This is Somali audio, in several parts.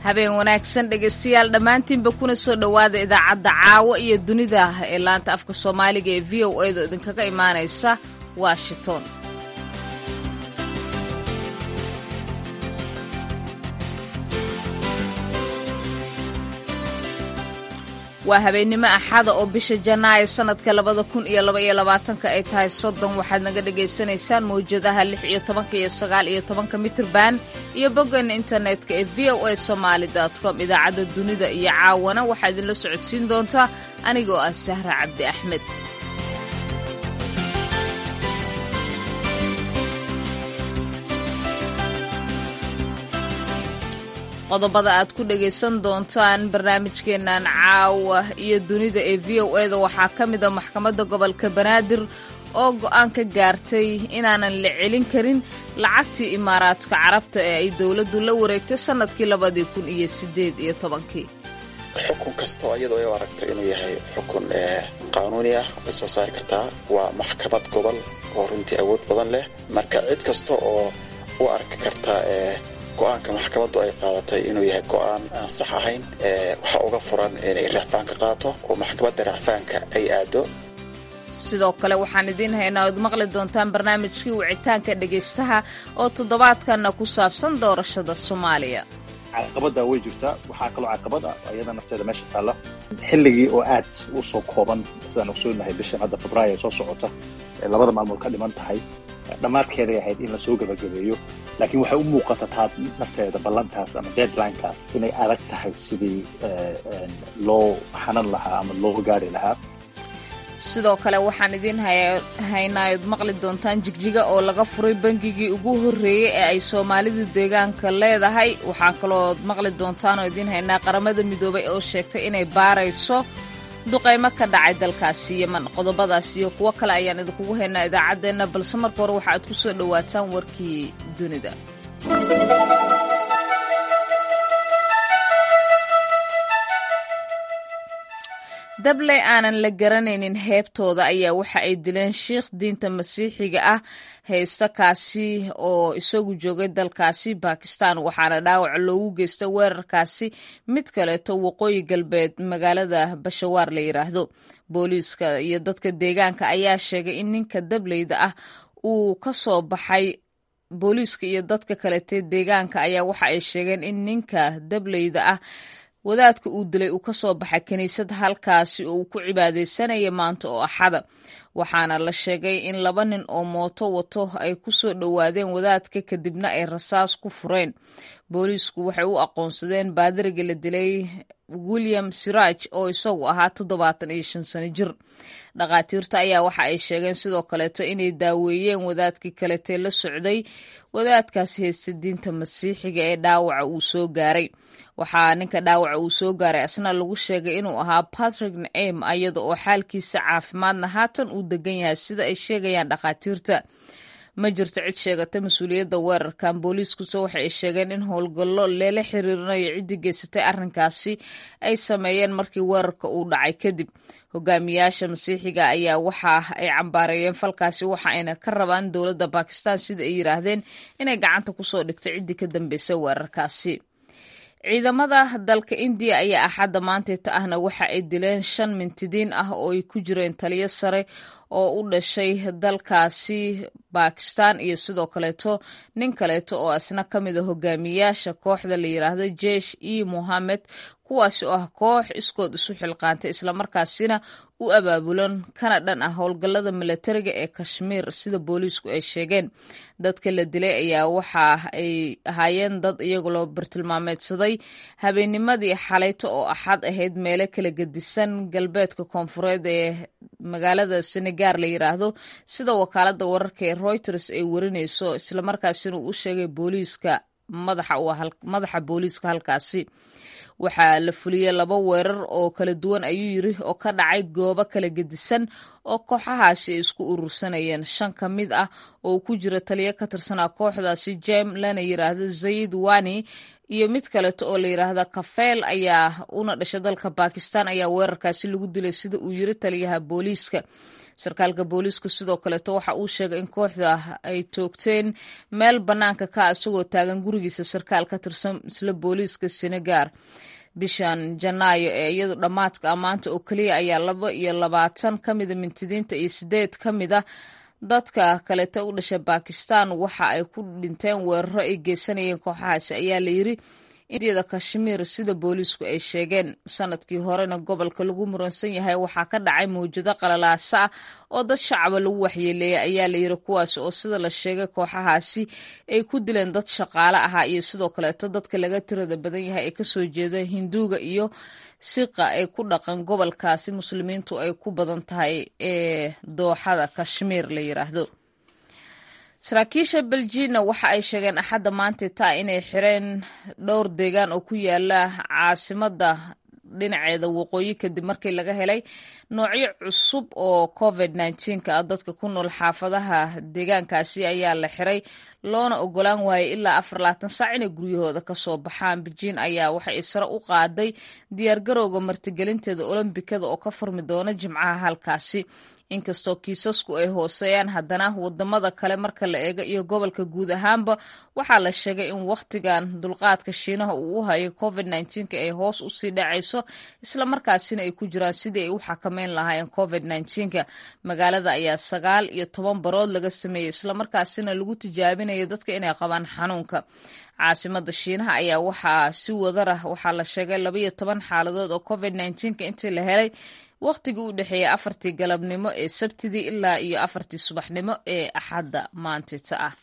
habeen wanaagsan dhegaystayaal dhammaantiinba kuna soo dhowaada idaacadda caawa iyo dunida ee laanta afka soomaaliga ee v o a da idinkaga imaanaysa washington waa habeennimo axada oo bisha janaayo sanadka labada kun iyo laba iyo labaatanka ay tahay soddon waxaad naga dhagaysanaysaan mawjadaha lix iyo tobanka iyo sagaal iyo tobanka mitrban iyo boggeena internetka ee v o a somaali com idaacadda dunida iyo caawana waxaa idinla socodsiin doontaa anigoo ah sahra cabdi axmed qodobada aad ku dhagaysan doontaan barnaamijkeennan caawa iyo dunida ee v o eda waxaa ka mid a maxkamadda gobolka banaadir oo go'aan ka gaartay inaanan la celin karin lacagtii imaaraadka carabta ee ay dowladdu la wareegtay sannadkii labadii kun iyo siddeed iyo tobankii xukun kastoo iyadoo ay aragto inuu yahay xukun qaanuuni ah way soo saari kartaa waa maxkamad gobol oo runtii awood badan leh marka cid kasta oo u arki karta go-aanka maxkamaddu ay qaadatay inuu yahay go-aan aan sax ahayn waxaa uga furan inay racfaanka qaato oo maxkamadda racfaanka ay aado sidoo kale waxaan idiin haynaa ood maqli doontaan barnaamijkii wicitaanka dhegaystaha oo toddobaadkanna ku saabsan doorashada soomaaliya caqabada way jirtaa waxaa kaloo caqabad ah iyada nafteeda meesha taalla xilligii oo aad u soo kooban sidaan ogsoonahay bishan hadda febraayo soo socota ee labada maalmood ka dhiman tahay dhammaadkeeday ahayd in lasoo gebagabeeyo laakiin waxay u muuqata taa nafteeda ballantaas ama deadlinekaas inay adag tahay sidii loo xanan lahaa ama loo gaari lahaa sidoo kale waxaan idiin haynaayood maqli doontaan jigjiga oo laga furay bangigii ugu horreeyey ee ay soomaalidu deegaanka leedahay waxaan kaloood maqli doontaan oo idiin haynaa qaramada midoobay oo sheegtay inay baarayso duqaymo ka dhacay dalkaasi yeman qodobadaas iyo kuwo kale ayaan idinkugu haynaa idaacaddeenna balse marka hore waxa aad ku soo dhowaataan warkii dunida dabley aanan la garanaynin heebtooda ayaa waxa ay dileen shiikh diinta masiixiga ah haysta kaasi oo isagu joogay dalkaasi bakistan waxaana dhaawac loogu geystay weerarkaasi mid kaleeto waqooyi galbeed magaalada bashawaar la yidhaahdo booliiska iyo dadka deegaanka ayaa sheegay in ninka dableyda ah uu ka soo baxay booliiska iyo dadka kalete deegaanka ayaa waxa ay sheegeen in ninka dableyda ah wadaadka uu dilay uu ka soo baxay kiniisad halkaasi oo uu ku cibaadaysanaya maanta oo axada waxaana la sheegay in laba nin oo mooto wato ay ku soo dhowaadeen wadaadka kadibna ay rasaas ku fureen booliisku waxay u aqoonsadeen baadiriga la dilay william siraaj oo isagu ahaa toddobaatan iyo shan sano jir dhakhaatiirta ayaa waxa ay sheegeen sidoo kaleeto inay daaweeyeen wadaadkii kaletee la socday wadaadkaasi haysta diinta masiixiga ee dhaawaca uu soo gaaray waxaa ninka dhaawaca uu soo gaaray asna lagu sheegay inuu ahaa patrick naim iyada oo xaalkiisa caafimaadna haatan uu degan yahay sida ay sheegayaan dhakhaatiirta ma jirto cid sheegata mas-uuliyadda weerarkan booliiskuse waxa ay sheegeen in howlgallo leela xiriirinayo ciddii geysatay arrinkaasi ay sameeyeen markii weerarka uu dhacay kadib hogaamiyaasha masiixiga ayaa waxa ay cambaareeyeen falkaasi waxa ayna ka rabaan dowladda bakistan sida ay yidhaahdeen inay gacanta kusoo dhigto ciddii ka dambeysay weerarkaasi ciidamada dalka indiya ayaa axadda maanteeta ahna waxa ay dileen shan mintidiin ah oo ay ku jireen taliyo sare oo u dhashay dalkaasi bakistan iyo sidoo kaleeto nin kaleeto oo isna ka mid a hogaamiyaasha kooxda la yidhaahdo jesh e mohamed kuwaasi oo ah koox iskood isu xilqaantay islamarkaasina u abaabulan kana dhan ah howlgallada milatariga ee kashmiir sida booliisku ay sheegeen dadka la dilay ayaa waxa ay ahaayeen dad iyaga loo bartilmaameedsaday habeennimadii xalayto oo axad ahayd meelo kala gedisan galbeedka koonfureed ee magaalada senegaar la yidhaahdo sida wakaaladda wararka ee reuters ay warinayso islamarkaasina uu u sheegay booliiska madaxa booliiska halkaasi waxaa la fuliyey laba weerar oo kala duwan ayuu yiri oo ka dhacay goobo kala gedisan oo kooxahaasi ay isku urursanayeen shan ka mid ah oo ku jira taliyo ka tirsanaa kooxdaasi jem lana yiraahdo zayid wani iyo mid kaleeto oo la yidhaahda kafeel ayaa una dhashay dalka bakistan ayaa weerarkaasi lagu dilay sida uu yiri taliyaha booliiska sarkaalka booliisku sidoo kaleeto waxa uu sheegay in kooxda ay toogteen meel bannaanka ka isagoo taagan gurigiisa sarkaal ka tirsan isla booliiska senegaar bishan janaayo ee iyadu dhammaadka ammaanta oo keliya ayaa laba iyo labaatan ka mida mintidiinta iyo sideed ka mida dadka kaleeta u dhashay bakistan waxa ay ku dhinteen weeraro ay geysanayeen kooxahaasi ayaa la yiri indiyada kashmiir sida booliisku ay sheegeen sanadkii horena gobolka lagu muransan yahay waxaa ka dhacay mawjado qalalaasa ah oo dad shacaba lagu waxyeeleeyay ayaa la yiri kuwaas oo sida la sheegay kooxahaasi ay ku dileen dad shaqaale ahaa iyo sidoo kaleeto dadka laga tirada badan yahay ee kasoo jeeda hinduuga iyo siqa ay ku dhaqan gobolkaasi muslimiintu ay ku badan tahay ee dooxada kashmiir la yiraahdo saraakiisha beljina waxa ay sheegeen axadda maanta taa inay xireen dhowr deegaan oo ku yaala caasimada dhinaceeda waqooyi kadib markii laga helay noocyo cusub oo covid ka ah dadka ku nool xaafadaha deegaankaasi ayaa la xiray loona ogolaan waayay ilaa afar labaatan saac inay guryahooda kasoo baxaan bejiin ayaa waxay sare u qaaday diyaargarowga martigelinteeda olombikada oo ka furmi doona jimcaha halkaasi inkastoo kiisasku ay hooseeyaan haddana wadamada kale marka la eego iyo gobolka guud ahaanba waxaa la sheegay in wakhtigan dulqaadka shiinaha uu u hayo covid ka ay hoos usii dhacayso islamarkaasina ay ku jiraan sidii ay u xakameyn lahaayeen covid ka magaalada ayaa sagaal iyo toban barood laga sameeyey islamarkaasina lagu tijaabinayo dadka inay qabaan xanuunka caasimada shiinaha ayaa waxaa si wadarah waxaa la sheegay labaiyo toban xaaladood oo covid intii la helay wakhtigii u dhexeeyey afartii galabnimo ee sabtidii ilaa iyo afartii subaxnimo ee axadda maantita ah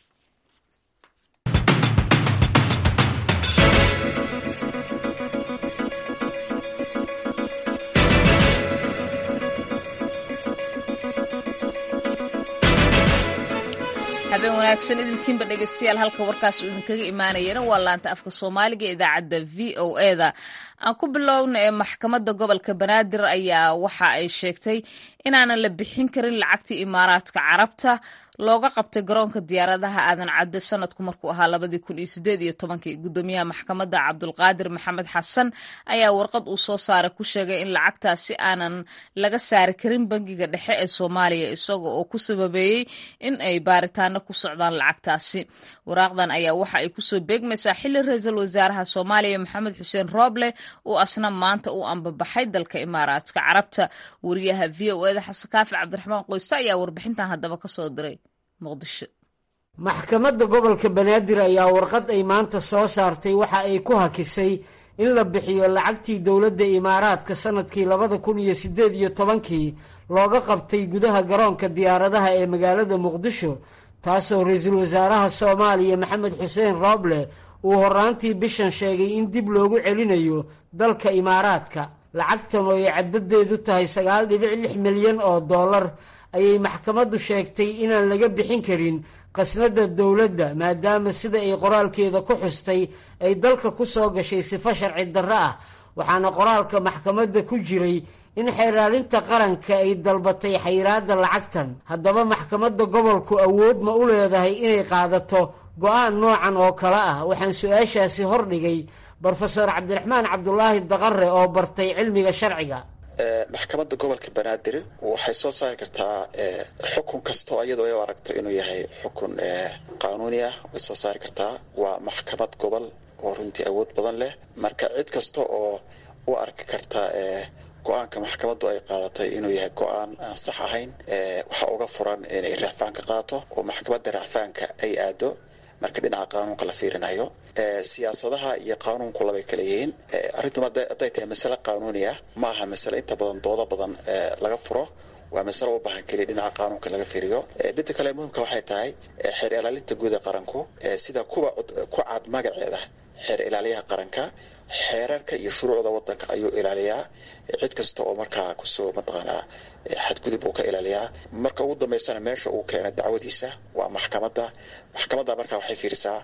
habeen wanaagsan idinkiinba dhegeystayaal halka warkaas uu idinkaga imaanayana waa laanta afka soomaaliga ee idaacadda v o eda aan ku bilowna ee maxkamadda gobolka banaadir ayaa waxa ay sheegtay inaanan la bixin karin lacagtii imaaraadka carabta looga qabtay garoonka diyaaradaha aadan cadde sanadku markuu ahaa labadii kun iyo sideed iyo tobankii gudoomiyaha maxkamadda cabdulqaadir maxamed xasan ayaa warqad uu soo saaray ku sheegay in lacagtaasi aanan laga saari karin bangiga dhexe ee soomaaliya isaga oo ku sababeeyey in ay baaritaano ku socdaan lacagtaasi waraaqdan ayaa waxa ay kusoo beegmaysaa xili ra-iisul wasaaraha soomaaliya maxamed xuseen rooble uu asna maanta u ambabaxay dalka imaaraadka carabta wariyaha v o eda xasan kaafi cabdiraxmaan qoyste ayaa warbixintan haddaba kasoo diray maxkamadda gobolka banaadir ayaa warqad ay maanta soo saartay waxa ay ku hakisay in la bixiyo lacagtii dowladda imaaraadka sanadkii labada kun iyo siddeed iyo tobankii looga qabtay gudaha garoonka diyaaradaha ee magaalada muqdisho taasoo ra-iisul wasaaraha soomaaliya maxamed xuseen rooble uu horraantii bishan sheegay in dib loogu celinayo dalka imaaraadka lacagtan oo ay caddadeedu tahay sagaal dhibic lix milyan oo dollar ayay maxkamaddu sheegtay inaan laga bixin karin qasnada dowladda maadaama sida ay qoraalkeeda ku xustay ay dalka ku soo gashay sifo sharci darro ah waxaana qoraalka maxkamadda ku jiray in xeeraalinta qaranka ay dalbatay xayiraadda lacagtan haddaba maxkamadda gobolku awood ma u leedahay inay qaadato go-aan noocan oo kale ah waxaan su-aashaasi hordhigay brofesor cabdiraxmaan cabdulaahi daqare oo bartay cilmiga sharciga maxkamadda gobolka banaadir waxay soo saari kartaa xukun kastoo iyadoo ay aragto inuu yahay xukun qaanuuni ah way soo saari kartaa waa maxkamad gobol oo runtii awood badan leh marka cid kasta oo u arki karta go-aanka maxkamaddu ay qaadatay inuu yahay go-aan aan sax ahayn waxaa uga furan inay raacfaanka qaato oo maxkamadda raacfaanka ay aado marka dhinaca qaanuunka la fiirinayo siyaasadaha iyo qaanuunku labay kala yihiin arrintum hadday tahay masale qaanuuni ah ma aha masale inta badan doodo badan laga furo waa masale u baahan keliya dhinaca qaanuunka laga fiiriyo midda kale muhimka waxay tahay xeer ilaalinta guud ee qaranku sida kuwa ku cad magaceeda xeer ilaaliyaha qaranka xeerarka iyo shuruucda wadanka ayuu ilaaliyaa cid kasta oo markaa kusoo mataqaanaa xadgudub uu ka ilaaliyaa marka ugu dambeysana meesha uu keena dacwadiisa waa maxkamadda maxkamadda markaa waxay fiirisaa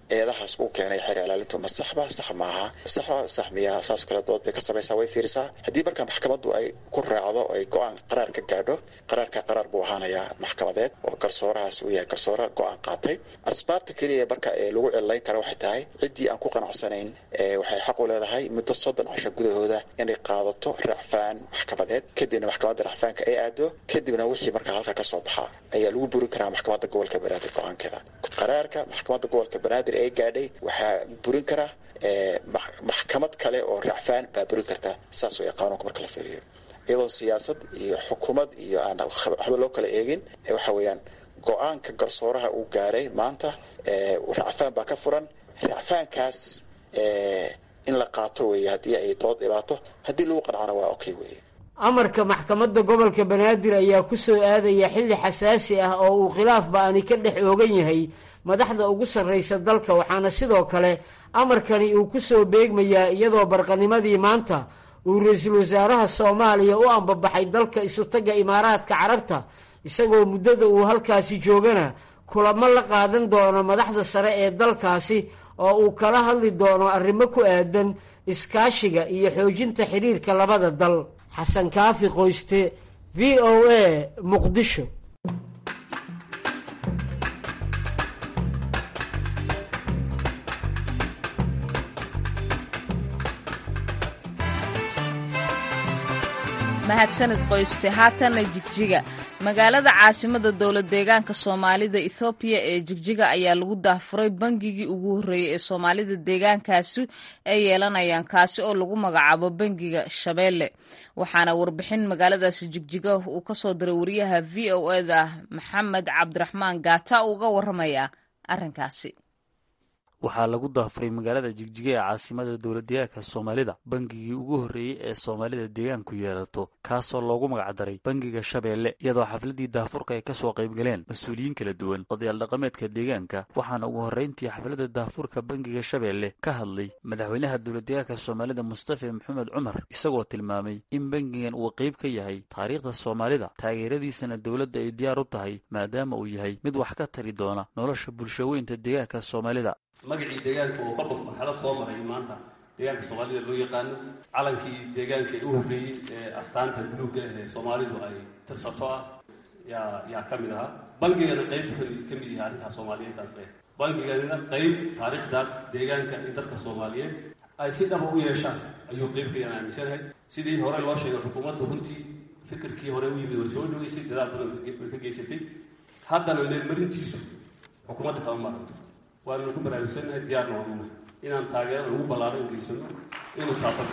eedahaas uu keenay xeer ilaalintu ma saxba sax maaha saxba sax miyaha saas kale dood bay ka samaysaa way fiirisaa haddii marka maxkamaddu ay ku raacdo ay go-aan qaraar ka gaadho qaraarka qaraar buu ahaanayaa maxkamadeed oo garsoorahaas uu yahay garsoore go-aan qaatay asbaabta keliya marka ee lagu cilayn kara waxay tahay ciddii aan ku qanacsanayn waxay xaq u leedahay muddo soddon casho gudahooda inay qaadato racfaan maxkamadeed kadibna maxkamadda racfaanka ay aado kadibna wixii markaa halka ka soo baxa ayaa lagu burin karaa maxkamadda gobolka banaadir go-aankeeda qaraarka maxkamadda gobolka banaadir ee gaadhay waxaa burin kara maxkamad kale oo racfaan baa burin karta saas way qaanuunka marka la fiiriyo iyadoo siyaasad iyo xukuumad iyo aan waxba loo kala eegin waxa weeyaan go-aanka garsooraha uu gaaray maanta racfaan baa ka furan racfaankaas in la qaato weeye haddii ay dood dhibaato haddii lagu qancana waa okay weeye amarka maxkamadda gobolka banaadir ayaa ku soo aadaya xilli xasaasi ah oo uu khilaaf ba-ani ka dhex oogan yahay madaxda ugu sarraysa dalka waxaana sidoo kale amarkani uu ku soo beegmayaa iyadoo barqanimadii maanta uu ra-iisul wasaaraha soomaaliya u ambabaxay dalka isutagga imaaraadka carabta isagoo muddada uu halkaasi joogana kulamo la qaadan doono madaxda sare ee dalkaasi oo uu kala hadli doono arrimo ku aadan iskaashiga iyo xoojinta xidhiirka labada dal xasan kaafi qoyste v o a muqdisho mahadsanid qoyste haatanna jigjiga magaalada caasimada dowlad deegaanka soomaalida ethoobiya ee jigjiga ayaa lagu daahfuray bangigii ugu horreeyey ee soomaalida deegaankaasi ay yeelanayaan kaasi oo lagu magacaabo bangiga shabeelle waxaana warbixin magaaladaasi jigjiga uu kasoo diray wariyaha v o eda maxamed cabdiraxmaan gaata uga waramaya arrinkaasi waxaa lagu daafuray magaalada jigjiga ee caasimada dowladdeegaanka soomaalida bangigii ugu horreeyey ee soomaalida deegaanku yeelato kaasoo loogu magacdaray bangiga shabeelle iyadoo xafladii daafurka ay kasoo qaybgaleen mas-uuliyiin kala duwan odayaal dhaqameedka deegaanka waxaana ugu horreyntii xafladda daafurka bangiga shabeelle ka hadlay madaxweynaha dowladdeegaanka soomaalida mustafa maxamed cumar isagoo tilmaamay in bangigan uu qayb ka yahay taariikhda soomaalida taageeradiisana dowladda ay diyaar u tahay maadaama uu yahay mid wax ka tari doona nolosha bulshaweynta deegaanka soomaalida magacii deegaanka oo qodhob marxalad soo maray maanta deegaanka soomaalida loo yaqaano calankii deegaanka u horreeyey ee astaanta buluugga ah ee soomaalidu ay tirsato ah yaa yaa ka mid ahaa bangigana qayb ka mid yahay arrintaas soomaaliyeedtaas leh bangiganina qayb taariikhdaas deegaanka in dadka soomaaliyeed ay si dhaba u yeeshaan ayuu qayb ka yaan aaminsanahay sidii hore loo sheegay xukuumaddu runtii fikirkii hore u yimid way soo dhaweysay dadaal badan way ka geysatay haddana meelmarintiisu xukuumadda kama maaranto waannu ku baraarugsannahay diyaarna waanuna inaan taageerada ugu ballaaran geysano inuu taabada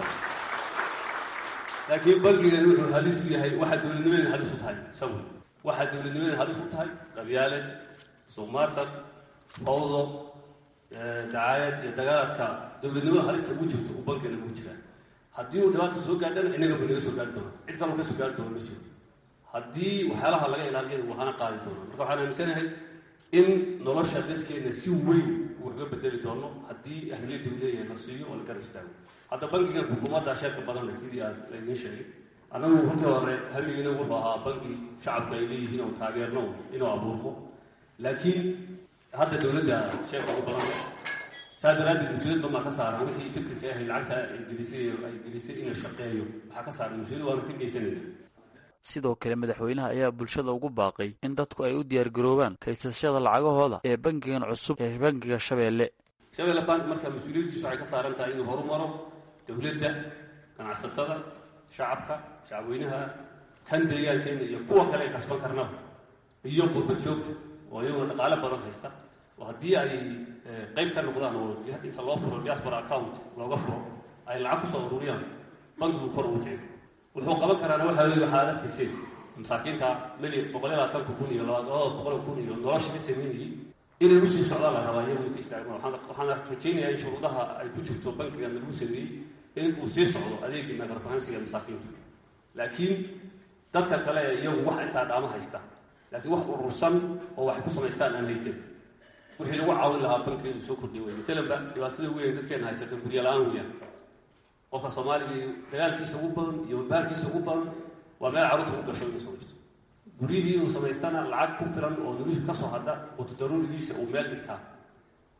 laakiin bangigani wuxuu halis u yahay waxaa dowladnimadeena halis u tahay isagu waxaa dowladnimadeena halis u tahay qabyaale suuqmaasar fawdo dacaayad iyo dagaaladka dowladnimada halista ugu jirto uu bankigeena ugu jiraa haddii uu dhibaata soo gaadhana inaga ba naga soo gaari doona cid kaloo ka soo gaari doona ma jiro haddii waxyaalaha laga ilaaliyana waxaana qaadi doona marka waxaan aaminsanahay in nolosha dadkeena si weyn uu waxga bedeli doono haddii ahmiyadda uu leeyahay la siiyo oo la garab istaago hadda bankigan xukuumadda sheerka badanle sidii aan laydiin sheegay annagu halkii hore hamigiina wuxuu ahaa banki shacabku ay leeyihiin oo taageerno inuu abuurmo laakiin hadda dowladda sheerka ugu badan saa daraaddeed mas-uuliyad badan baa ka saaran wixii fikirka ahay lacagta ay gelisay ay gelisay inuu shaqeeyo waxaa ka saaran mas-uuliyad waana ka geysanayna sidoo kale madaxweynaha ayaa bulshada ugu baaqay in dadku ay u diyaargaroobaan kaysashada lacagahooda ee bangigan cusub ee bangiga shabeelle shabeelle bank marka mas-uuliyaddiisu waxay ka saaran tahay inuu horumaro dowladda ganacsatada shacabka shacabweynaha kan deegaankeena iyo kuwa kale ay kasban karnaba iyo qurba joogta oo iyaguna dhaqaale badan haysta oo haddii ay qayb ka noqdaan oo inta loo furo diaspora account looga furo ay lacag kusoo ururiyaan bankigu kor ugu kiciyo wuxuu qaban karaana waxaa wey waxaa adartiiseen masaakiinta mili boqol iyo labaatanka kun iyo labada boqol kun iyo nolosha ka sameynayay inay usii socdaan la rabaa iyagu ka istaagmaan waxaan rajaynayaa in shuruudaha ay ku jirto bankigan lagu sameeyey in uu sii socdo adeegii nagarfahansiga masaakiintu laakiin dadka kale ee iyagu wax intaa dhaama haysta laakiin wax urursan oo wax ku samaystaan aan haysan wixii lagu caawin lahaa bankiga inuu soo kordhiy wey matalanba dhibaatada weyn dadkeena haysata gurya la-aan weyaan qofka soomaaliga dagaalkiisa ugu badan iyo baarkiisa ugu badan waa meel carruurta u gasho inuu samaysto guryihii inuu samaystana lacag ku filan oo nolosha ka soo hadha quto daruurigiisa uu meel dhigtaa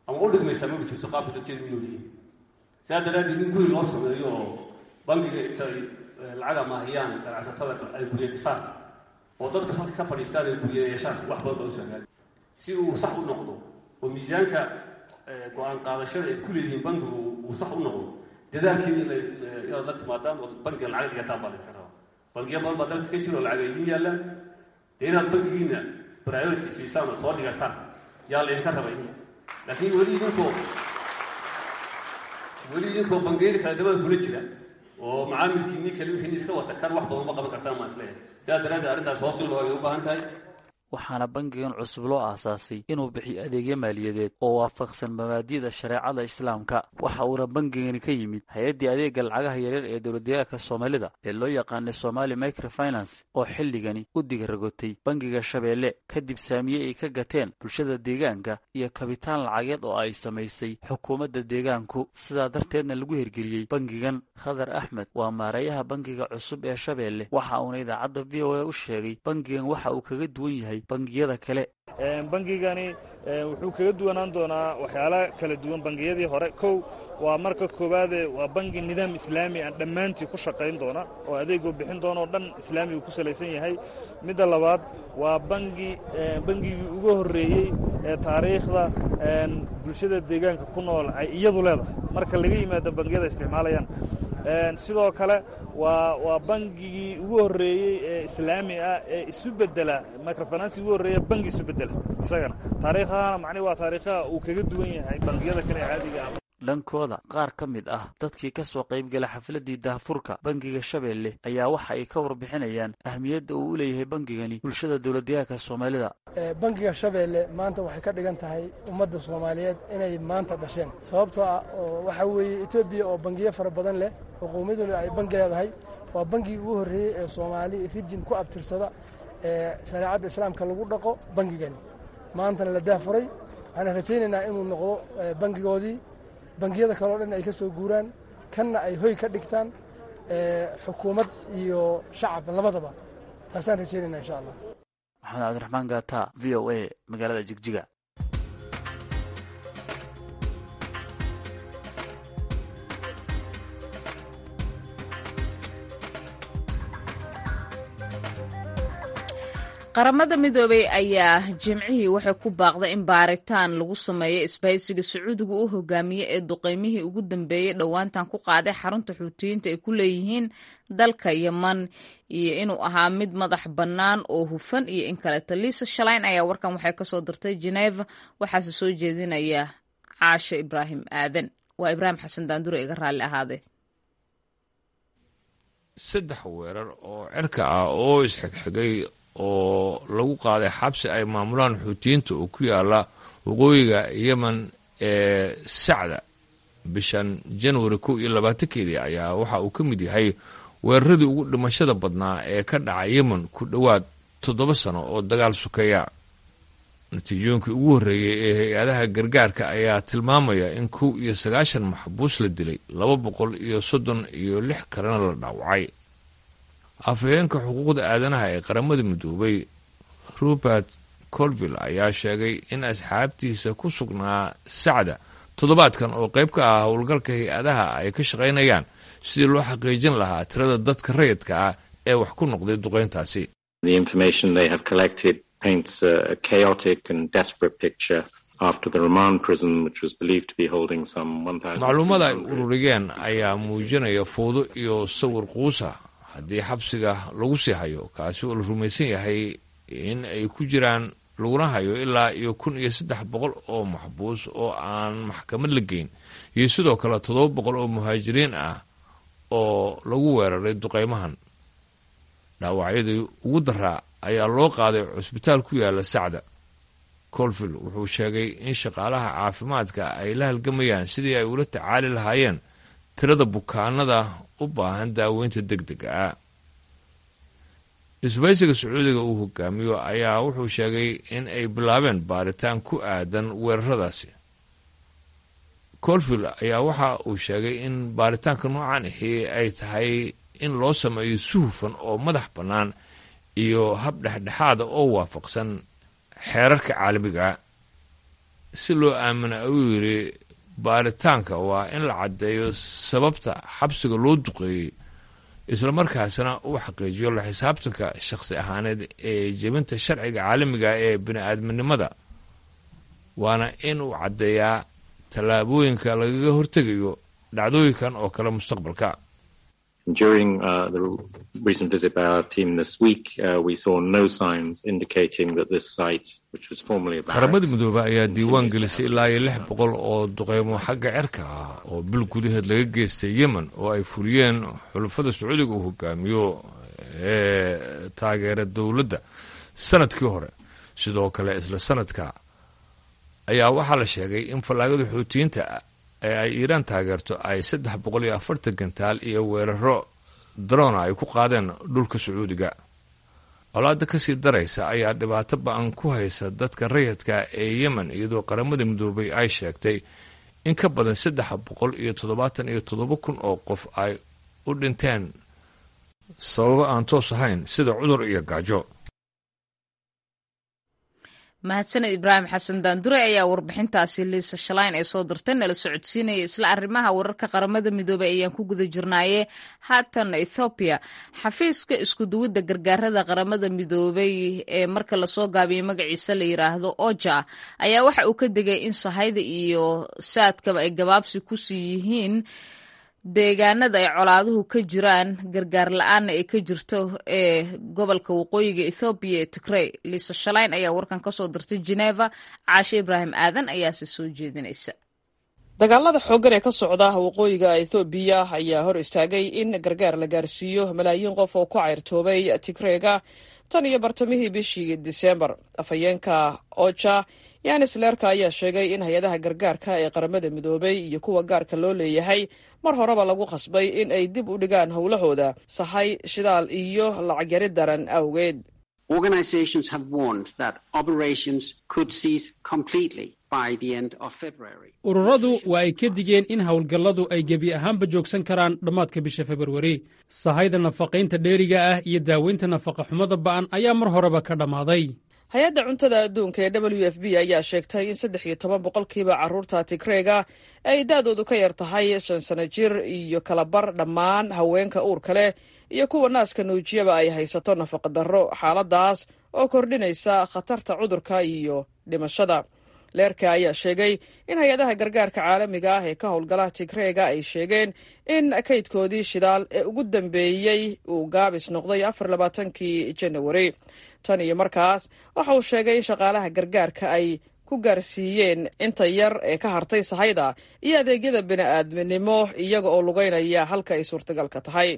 ama u dhigmaysaa maba jirto qaabka dadkeenu u noolyihiin sidaa daraaddeed in guri loo sameeyo oo bangiga intay lacag amaahiyaan ganacsatada ay gurye dhisaan oo dadka salka ka fadhiistaan ay gurye yeeshaan wax badan baa usoo hagaagi si uu sax u noqdo oo miisaanka go-aan qaadashada ayd ku leedihiin bangigu uu sax u noqdo dadaalkeeda inaad la timaadaan oo bangiga lacag dhigataan baa laydinka rabaa bangiya badan baa dalka ka jiro oo lacag ay idiin yaallaan dee inaad bangigiina priority siisaan oo soo dhigataan yaa laydinka raba idinka laakiin weli idinkoo weli idinkoo bangiyada kale dabada kula jira oo macaamilkiinii kale wixiini iska wata kan wax badan ma qaban kartaan maa isleeyahay sidaa daraaddeed arrintaas hoos in loo ay u baahan tahay waxaana bangigan cusub loo aasaasay inuu bixiyo adeegyo maaliyadeed oo waafaqsan mabaadi'da shareecada islaamka waxa uuna bangigani ka yimid hay-addii adeega lacagaha yaryar ee dowladdeegaanka soomaalida ee loo yaqaanay somali microfinance oo xilligani u digaragotay bangiga shabeelle kadib saamiye ay ka gateen bulshada deegaanka iyo kabitaan lacageed oo ay samaysay xukuumadda deegaanku sidaa darteedna lagu hirgeliyey bangigan khadar axmed waa maareeyaha bangiga cusub ee shabeelle waxa uuna idaacadda v o a u sheegay bangigan waxa uu kaga duwan yahay bangiyada kale bangigani wuxuu kaga duwanaan doonaa waxyaala kala duwan bangiyadii hore kow waa marka koowaade waa bangi nidaam islaami aan dhammaantii ku shaqayn doona oo adeeguu bixin doona oo dhan islaamigu ku salaysan yahay midda labaad waa bangi bangigii ugu horreeyey ee taariikhda bulshada deegaanka ku nool ay iyadu leedahay marka laga yimaado bangiyada isticmaalayaan sidoo kale waa waa bangigii ugu horreeyey ee islaami ah ee isu bedela microfinanci ugu horreeya bangi isu bedela isagana taariikhahana macnihi waa taariikhaha uu kaga duwan yahay bangiyada kale ee caadiga ah dhankooda qaar ka mid ah dadkii ka soo qaybgala xafladdii daahfurka bangiga shabeelle ayaa waxa ay ka warbixinayaan ahmiyadda uu u leeyahay bangigani bulshada dowladdeegaanka soomaalida bangiga shabeelle maanta waxay ka dhigan tahay ummadda soomaaliyeed inay maanta dhasheen sababtoo ah oo waxaa weeye etoobiya oo bangiyo fara badan leh oo qowmiyaduna ay bangi leedahay waa bangigii ugu horreeyey ee soomaali rijin ku abtirsada ee shareecadda islaamka lagu dhaqo bangigani maantana la daahfuray waxaana rajaynaynaa inuu noqdo bangigoodii bangiyada kaleo dhan ay ka soo guuraan kanna ay hoy ka dhigtaan xukuumad iyo shacab labadaba taasaan rajaynayna insha allah maxamed cabdiraxmaan gaata v o a magaalada jigjiga qaramada midoobey ayaa jimcihii waxay ku baaqday in baaritaan lagu sameeyo isbahaysiga sacuudiga u hogaamiye ee duqeymihii ugu dambeeyey dhowaantan ku qaaday xarunta xuutiyiinta ay ku leeyihiin dalka yeman iyo inuu ahaa mid madax bannaan oo hufan iyo in kaleeto liisa shalayn ayaa warkan waxay kasoo dirtay geneva waxaase soo jeedinaya caashe ibraahim aadan waa ibraahim xasan daandure iga raalli ahaade saddex weerar oo cirka ah oo isxigxigay oo lagu qaaday xabsi ay maamulaan xuutiyiinta oo ku yaala waqooyiga yemen ee sacda bishan januari kow iyo labaatankeedii ayaa waxa uu ka mid yahay weeraradii ugu dhimashada badnaa ee ka dhacay yemen ku dhowaad toddoba sano oo dagaal sukeeya natiijooyinkii ugu horreeyey ee hay-adaha gargaarka ayaa tilmaamaya in kow iyo sagaashan maxbuus la dilay laba boqol iyo soddon iyo lix kalena la dhaawacay afhayeenka xuquuqda aadanaha ee qaramada midoobay robert colville ayaa sheegay in asxaabtiisa ku sugnaa sacda toddobaadkan oo qayb ka ah howlgalka hay-adaha ay ka shaqaynayaan sidii loo xaqiijin lahaa tirada dadka rayidka ah ee wax ku noqday duqayntaasi macluumada ay ururiyeen ayaa muujinaya fowdo iyo sawir quusa haddii xabsiga lagu sii hayo kaasi oo la rumaysan yahay in ay ku jiraan laguna hayo ilaa iyo kun iyo saddex boqol oo maxbuus oo aan maxkamad la geyn iyo sidoo kale toddoba boqol oo muhaajiriin ah oo lagu weeraray duqaymahan dhaawacyadii ugu daraa ayaa loo qaaday cusbitaal ku yaala sacda colville wuxuu sheegay in shaqaalaha caafimaadka ay la halgamayaan sidii ay ula tacaali lahaayeen tirada bukaanada u baahan daaweynta deg dega ah isbaysiga sacuudiga uu hogaamiyo ayaa wuxuu sheegay in ay bilaabeen baaritaan ku aadan weeraradaasi colville ayaa waxa uu sheegay in baaritaanka noocan ahi ay tahay in loo sameeyo si hufan oo madax bannaan iyo hab dhexdhexaada oo waafaqsan xeerarka caalamiga si loo aamina ayuu yidhi baaritaanka waa in la caddeeyo sababta xabsiga loo duqeeyey islamarkaasna uu xaqiijiyo la xisaabtanka shakhsi ahaaneed ee jebinta sharciga caalamiga ee bini-aadminimada waana in uu caddeeyaa tallaabooyinka lagaga hortegayo dhacdooyinkan oo kale mustaqbalka During uh, the recent visit by our team this week, uh, we saw no signs indicating that this site, which was formerly a qaramada midoobe ayaa diiwaan gelisay ilaa iyo lix boqol oo duqeymo xagga cirka ah oo bil gudaheed laga geystay yemen oo ay fuliyeen xulafada sacuudiga uu hogaamiyo ee taageera dowladda sanadkii hore sidoo kale isla sanadka ayaa waxaa la sheegay in fallaagada xuutiyiinta ee ay iiraan taageerto ay saddex boqol iyo afartan gantaal iyo weeraro darona ay ku qaadeen dhulka sacuudiga colaada kasii daraysa ayaa dhibaato ba-an ku haysa dadka rayidka ee yemen iyadoo qaramada midoobay ay sheegtay in ka badan saddex boqol iyo toddobaatan iyo toddoba kun oo qof ay u dhinteen sababo aan toos ahayn sida cudur iyo gaajo mahadsaned ibraahim xasan daandure ayaa warbixintaasi liisa shalayn ee soo dirtay nala socodsiinaya isla arrimaha wararka qaramada midoobey ayaan ku guda jirnaaye haatan ethoobiya xafiiska iskuduwidda gargaarada qaramada midoobey ee marka lasoo gaabiyey magaciisa la yiraahdo oja ayaa waxa uu ka digay in sahayda iyo saadkaba ay gabaabsi kusii yihiin deegaanada ay colaaduhu ka jiraan gargaar la-aanna ay ka jirto ee gobolka waqooyiga ethoobiya ee tigrey liisa shalayn ayaa warkan ka soo dirtay geneva caashe ibraahim aadan ayaase soo jeedinaysa dagaalada xooggan ee ka socda waqooyiga ethoobiya ayaa hor istaagay in gargaar la gaarsiiyo malaayiin qof oo ku cayrtoobay tigreega tan iyo bartamihii bishii disembar afhayeenka oja yanis leerka ayaa sheegay in hay-adaha gargaarka ee qaramada midoobay iyo kuwa gaarka loo leeyahay mar horeba lagu khasbay in ay dib u dhigaan howlahooda sahay shidaal iyo lacag yari daran awgeed ururadu waa ay ka digeen in howlgalladu ay gebi ahaanba joogsan karaan dhammaadka bisha februari sahayda nafaqaynta dheeriga ah iyo daaweynta nafaqa xumada ba'an ayaa mar horeba ka dhammaaday hay-adda cuntada adduunka ee w f b ayaa sheegtay in saddex iyo toban boqolkiiba carruurta tigreega ay da-doodu ka yar tahay shan sano jir iyo kalabar dhammaan haweenka uurka leh iyo kuwa naaska nuujiyaba ay haysato nafaqa darro xaaladaas oo kordhinaysa khatarta cudurka iyo dhimashada leerka ayaa sheegay in hay-adaha gargaarka caalamiga ah ee ka howlgala tigreega ay sheegeen in kaydkoodii shidaal ee ugu dambeeyey uu gaabis noqday afar labaatankii janawari tan iyo markaas waxa uu sheegay in shaqaalaha gargaarka ay ku gaarsiiyeen inta yar ee ka hartay sahayda iyo adeegyada bini-aadminimo iyaga oo lugeynaya halka ay suurtagalka tahay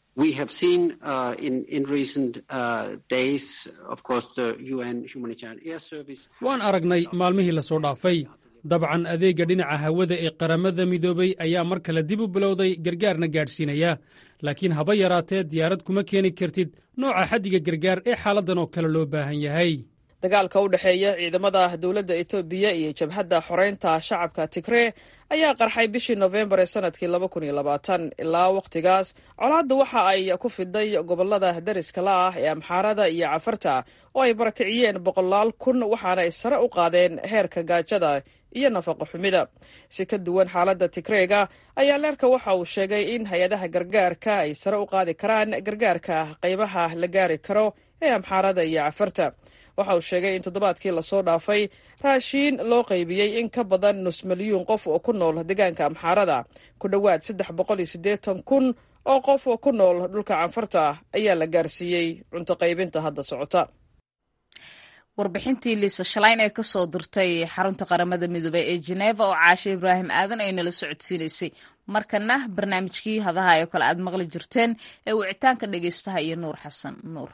waan aragnay maalmihii lasoo dhaafay dabcan adeegga dhinaca hawada ee qaramada midoobay ayaa mar kale dib u bilowday gargaarna gaadhsiinaya laakiin haba yaraatee diyaarad kuma keeni kartid nooca xaddiga gargaar ee xaaladdan oo kale loo baahan yahay dagaalka u dhexeeya ciidamada dowladda etoobiya iyo jabhadda xoreynta shacabka tigree ayaa qarxay bishii nofembar ee sanadkii laba kun iyo labaatan ilaa wakhtigaas colaadda waxa ay ku fiday gobolada dariska la ah ee amxaarada iyo cafarta oo ay barakiciyeen boqolaal kun waxaana ay sare u qaadeen heerka gaajada iyo nafaqo xumida si ka duwan xaaladda tigreega ayaa leerka waxa uu sheegay in hay-adaha gargaarka ay sare u qaadi karaan gargaarka qaybaha la gaari karo ee amxaarada iyo cafarta waxa uu sheegay in toddobaadkii lasoo dhaafay raashiin loo qaybiyey in ka badan nus milyuun qof oo ku nool deegaanka amxaarada ku dhowaad saddex boqol iyo siddeetan kun oo qof oo ku nool dhulka canfarta ayaa la gaarsiiyey cunto qaybinta hadda socota warbixintii liisa shalayn ee kasoo dirtay xarunta qaramada midoobey ee jeneva oo caashe ibraahim aadan ay nala socodsiinaysay markana barnaamijkii hadaha oo kale aad maqli jirteen ee wicitaanka dhegeystaha iyo nuur xasan nuur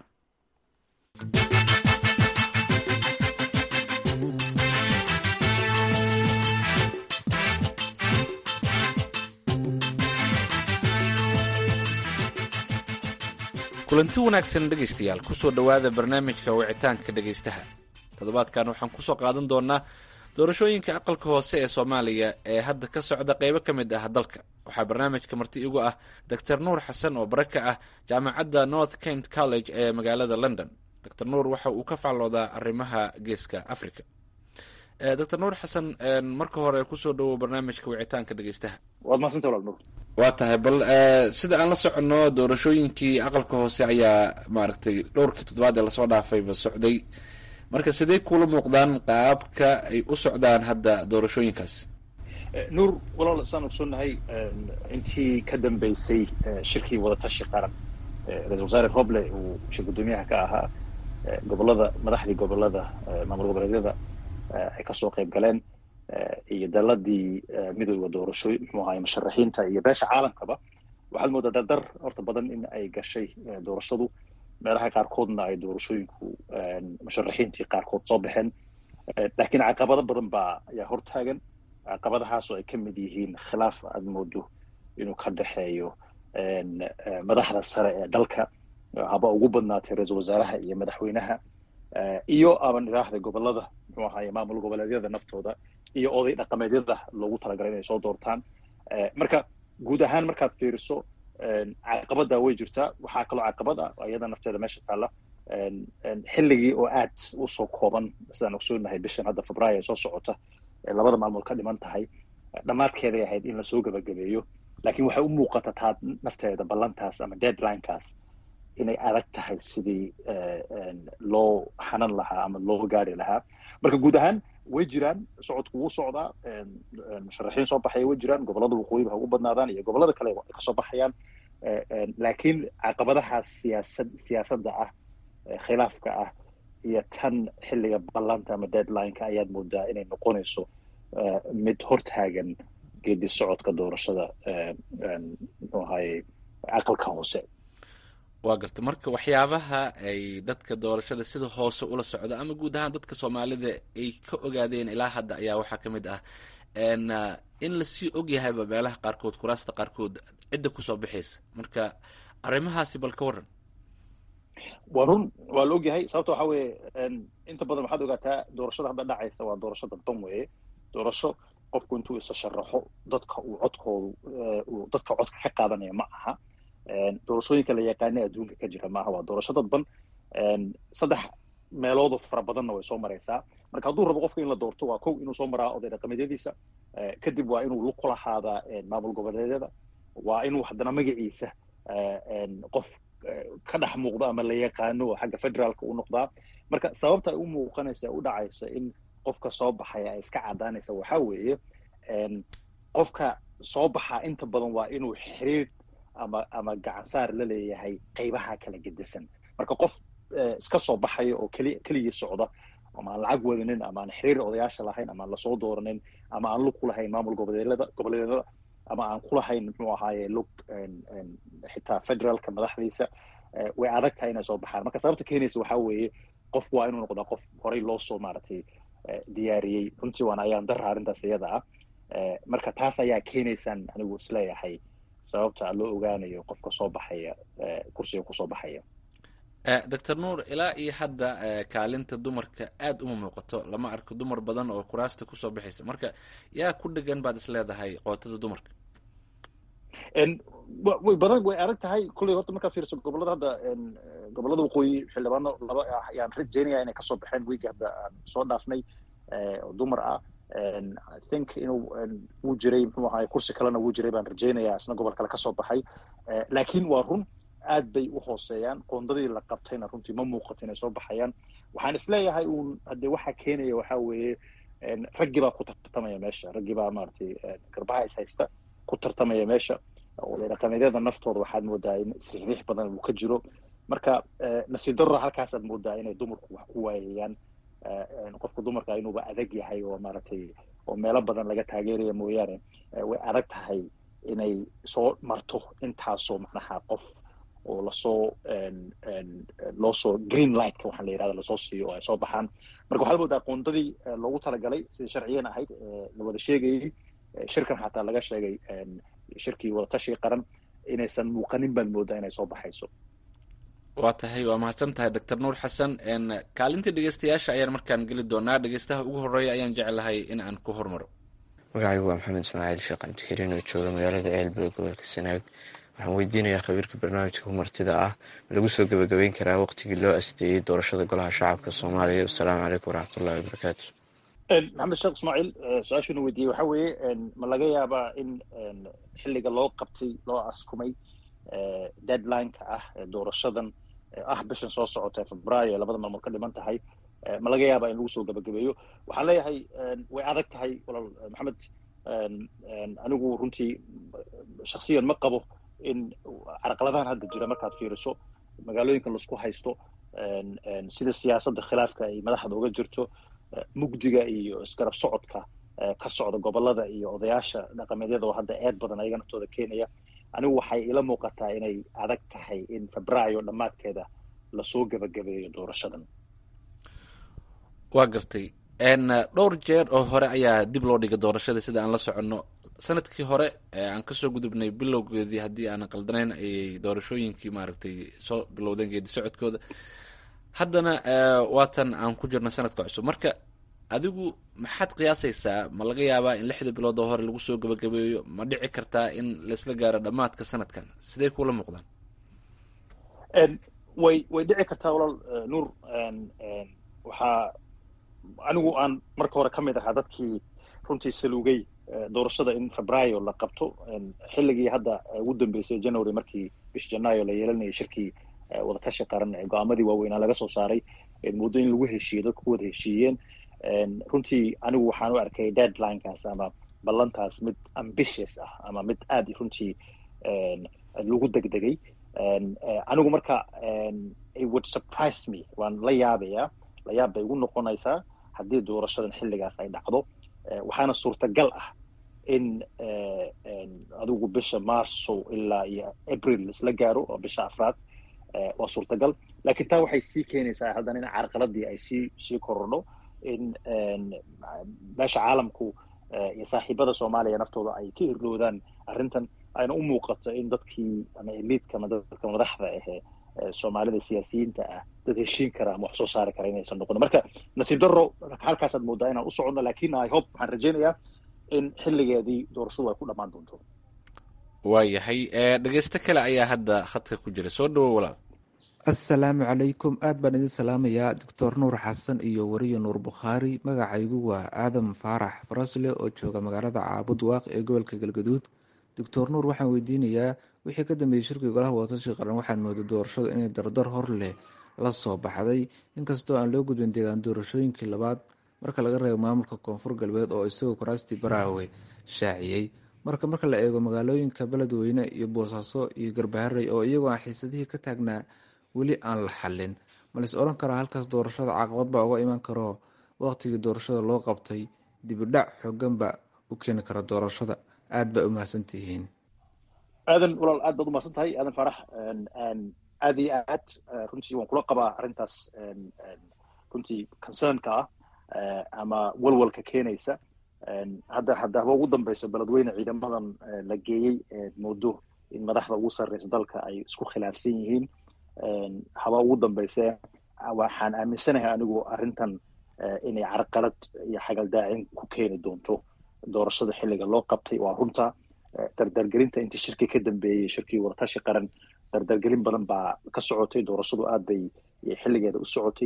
kulanti wanaagsan dhegaystayaal kusoo dhowaada barnaamijka wicitaanka dhegaystaha toddobaadkan waxaan kusoo qaadan doonaa doorashooyinka aqalka hoose ee soomaaliya ee hadda ka socda qeybo ka mid ah dalka waxaa barnaamijka marti igu ah doctor nuur xasan oo bare ka ah jaamacadda north kent college ee magaalada london doctor nuur waxa uu ka faalloodaa arrimaha geeska africa doctor nuur xasan marka hore kusoo dhawow barnaamijka wicitaanka dhegeystaha waad mahadsanta walaal nuur waa tahay bal sida aan la soconno doorashooyinkii aqalka hoose ayaa maaragtay dhowrkii toddobaad ee lasoo dhaafayba socday marka sidee kuula muuqdaan qaabka ay u socdaan hadda doorashooyinkaas nuur walaal saan ogsoonnahay intii ka dambeysay shirkii wadatashi qaran ra-isul wasaare roble uu shir guddoomiyaha ka ahaa gobolada madaxdii gobolada maamul goboleedyada ay kasoo qayb galeen iyo daladii midooda doorashooy muxuu ahaay musharaxiinta iyo beesha caalamkaba waxaad moodaa dardar horta badan in ay gashay doorashadu meelaha qaarkoodna ay doorashooyinku musharaxiintii qaarkood soo baxeen laakiin caqabado badan baa ayaa hortaagan caqabadahaasoo ay ka mid yihiin khilaaf aad moodo inuu ka dhexeeyo madaxda sare ee dalka haba ugu badnaatay ra-iisul wasaaraha iyo madaxweynaha iyo aban idhaahda gobolada muxuu ahaye maamul goboleedyada naftooda iyo oday dhaqameedyada loogu talagalay inay soo doortaan marka guud ahaan markaad fiiriso caqabada way jirtaa waxaa kaloo caqabad ah iyada nafteeda meesha taalla xilligii oo aad usoo kooban sidaan ogsoonahay bishan hadda febraayo ee soo socota ee labada maalmood ka dhiman tahay dhammaadkeeday ahayd in lasoo gebagabeeyo laakiin waxay u muuqata taa nafteeda ballantaas ama deadlinekaas inay adag tahay sidii loo xanan lahaa ama loo gaari lahaa marka guud ahaan way jiraan socodku wuu socdaa musharaxiin soo baxaya way jiraan gobolada waqooyiba ha ugu badnaadaan iyo gobolada kale ay kasoo baxayaan laakiin caqabadahaas siyaasad siyaasadda ah khilaafka ah iyo tan xilliga ballanta ama deadlineka ayaad moodaa inay noqonayso mid hortaagan geedi socodka doorashada muxuu ahaye aqalka hoose waa garta marka waxyaabaha ay dadka doorashada sida hoose ula socda ama guud ahaan dadka soomaalida ay ka ogaadeen ilaa hadda ayaa waxaa ka mid ah in lasii ogyahayba meelaha qaarkood kuraasta qaarkood cidda kusoo bixaysa marka arrimahaasi bal ka waran waa run waa la ogyahay sababta waxa weeye inta badan waxaad ogaataa doorashada hadda dhacaysa waa doorasho dadban weeye doorasho qofku intuu isa sharaxo dadka uu codkoodu uu dadka codka ka qaadanaya ma aha doorashooyinka la yaqaana adduunka ka jira maaha waa doorasho dadban saddex meeloodo fara badanna way soo maraysaa marka hadduu rabo qofka in la doorto waa kow inuu soo maraa oday dhaqameedyadiisa kadib waa inuu lug ku lahaadaa maamul goboleedyada waa inuu haddana magaciisa qof ka dhex muuqdo ama la yaqaano oo xagga federaalka u noqdaa marka sababta ay u muuqanaysa u dhacaysa in qofka soo baxaya ay iska cadaanaysa waxaa weeye qofka soo baxaa inta badan waa inuu xiriir ama ama gacansaar la leeyahay qaybaha kala gedisan marka qof iska soo baxaya oo keli keligii socda ama aan lacag wadanin ama aan xiriir odayaasha lahayn ama aan lasoo dooranin ama aan lug ku lahayn maamul goboleedyada goboleedyada ama aan ku lahayn muxuu ahaaye lug xitaa federaalka madaxdiisa way adag tahay inay soo baxaan marka sababta keenaysa waxaa weeye qofku waa inuu noqdaa qof horey loo soo maaragtay diyaariyey runtii waana ayaan dara arrintaas iyada ah marka taas ayaa keenaysaan anigu isleeyahay sababta loo ogaanayo qofka soo baxaya kursiga kusoo baxaya doctor nuur ilaa iyo hadda kaalinta dumarka aada uma muuqato lama arko dumar badan oo kuraasta kusoo baxaysa marka yaa ku dhegan baad is leedahay qootada dumarka way badan way adag tahay kulley horta markaad fiiriso gobolada hadda gobolada waqooyi xildhibaano laba ah ayaan rajeynaya inay kasoo baxeen wiigi hadda aan soo dhaafnay oo dumar ah i think inuu wuu jiray muxuu ahaay kursi kalena wuu jiray baan rajeynayaa isna gobol kale kasoo baxay laakiin waa run aad bay u hooseeyaan qoondadii la qabtayna runtii ma muuqato inay soo baxayaan waxaan isleeyahay uun hadde waxa keenaya waxaa weeye raggii baa ku tartamaya meesha raggii baa maaragtay garbaha is haysta ku tartamaya meesha oday dhaqameedyada naftooda waxaad moodaa in isriixriix badan uu ka jiro marka nasiib darro halkaasaad moodaa inay dumarku wax ku waayayaan qofka dumarka inuuba adag yahay oo maaragtay oo meelo badan laga taageeraya mooyaane way adag tahay inay soo marto intaasoo macnaha qof oo lasoo loosoo green lightka waxaa la yidhahda lasoo siiyo oo ay soo baxaan marka waxaad moodaa qoondadii loogu talagalay sidii sharciyan ahayd la wada sheegayay shirkan xataa laga sheegay shirkii wadatashiga qaran inaysan muuqanin baad moodaa inay soo baxayso waa tahay waa mahadsan tahay doctor nuur xasan kaalintii dhegeystayaasha ayaan markaan geli doonaa dhegeystaha ugu horeeya ayaan jeclahay in aan ku hormaro magacaygu waa maxamed ismaaciil sheekh cabdikariin oo jooga magaalada eelbe gobolka sanaag waxaan weydiinayaa khabiirka barnaamijka humartida ah ma lagu soo gebagabeyn karaa waqtigii loo asteeyey doorashada golaha shacabka soomaaliya wasalaamu calaykum waraxmatullahi wabarakaatu maxamed sheekh ismaaciil su-aashuna weydiiyey waxa weeye ma laga yaabaa in xilliga loo qabtay loo askumay deadline-ka ah doorashadan ah bishan soo socota febraayo labada maalmood ka dhiman tahay ma laga yaabaa in lagu soo gabagabeeyo waxaan leeyahay way adag tahay walaal maxamed anigu runtii shaksiyan ma qabo in carqaladahan hadda jira markaad fiiriso magaalooyinka laisku haysto sida siyaasadda khilaafka ay madaxda uga jirto mugdiga iyo isgarab socodka ka socda gobolada iyo odayaasha dhaqameedyada oo hadda eed badan ayaga naftooda keenaya anigu waxay ila muuqataa inay adag tahay in febraayo dhammaadkeeda lasoo gebagabeeyo doorashadan waa gartay dhowr jeer oo hore ayaa dib loo dhigay doorashada sida aan la soconno sanadkii hore aan kasoo gudubnay bilowgeedii haddii aanan qaldanayn ayay doorashooyinkii maaragtay soo bilowdeen geedi socodkooda haddana waatan aan ku jirno sanadka cusub marka adigu maxaad qiyaasaysaa ma laga yaabaa in lixda bilood oo hore lagu soo gabagabeeyo ma dhici kartaa in laisla gaaro dhammaadka sanadkan sidee kula muuqdaan way way dhici kartaa walaal nuur waxaa anigu aan marka hore ka mid ahaa dadkii runtii saluugay doorashada in febraayo la qabto xilligii hadda ugu dambeysay january markii bish janaayo la yeelanayay shirkii wadatashi qaran ee go-aamadii waaweynaa laga soo saaray muddo in lagu heshiiyey dadku ku wada heshiiyeen runtii anigu waxaan u arkay deadlinekaas ama ballantaas mid ambitious ah ama mid aad runtii lagu degdegay anigu marka it would surprise me waan la yaabayaa la yaab bay igu noqonaysaa haddii doorashadan xilligaas ay dhacdo waxaana suurtagal ah in adigu bisha marso ilaa iyo april isla gaaro oo bisha afraad waa suurtagal lakiin taa waxay sii keenaysaa haddana in carqaladii ay sii sii korodho in meesha caalamku iyo saaxiibada soomaaliya naftooda ay ka irloodaan arrintan ayna u muuqato in dadkii ama eliidka ama dadka madaxda ahee soomaalida siyaasiyiinta ah dad heshiin kara ama wax soo saari kara inaysan noqon marka nasiib darro halkaasaad moodaa inaan u soconno lakin i hope waxaan rajaynayaa in xilligeedii doorashadu ay ku dhammaan doonto waayahay dhegeysto kale ayaa hadda khadka ku jira soo dhawo walaal assalaamu calaykum aad baan idin salaamayaa doctor nuur xasan iyo wariye nuur bukhaari magacaygu waa aadam faarax farasle oo jooga magaalada caabud waaq ee gobolka galgaduud doctor nuur waxaan weydiinayaa wixii ka dambeeyey shirkii golaha wadatashiga qaran waxaan mooday doorashadu inay dardar hor leh la soo baxday inkastoo aan loo gudbin deegaan doorashooyinkii labaad marka laga reebo maamulka koonfur galbeed oo isagoo kuraastii baraawe shaaciyey marka marka la eego magaalooyinka beledweyne iyo boosaaso iyo garbaharey oo iyagoo aan xiisadihii ka taagnaa weli aan la xallin malais odhan karaa halkaas doorashada caqabad baa uga iman karo waqtigii doorashada loo qabtay dibidhac xooganba u keeni kara doorashada aad baa u mahadsantihiin aadan walaal aad baad umahadsan tahay aadan farax aad iyo aad runtii waan kula qabaa arrintaas runtii concernka ah ama walwalka keenaysa hadda hadda haba ugu dambeysa beledweyne ciidamadan la geeyey moodo in madaxda ugu sarreysa dalka ay isku khilaafsan yihiin haba ugu dambeyse waxaan aaminsanahay anigu arrintan inay carqalad iyo xagaldaacin ku keeni doonto doorashada xilliga loo qabtay waa runta dardargelinta intii shirkii ka dambeeyey shirkii waratashi qaran dardargelin badan baa ka socotay doorashadu aad bay xilligeeda u socotay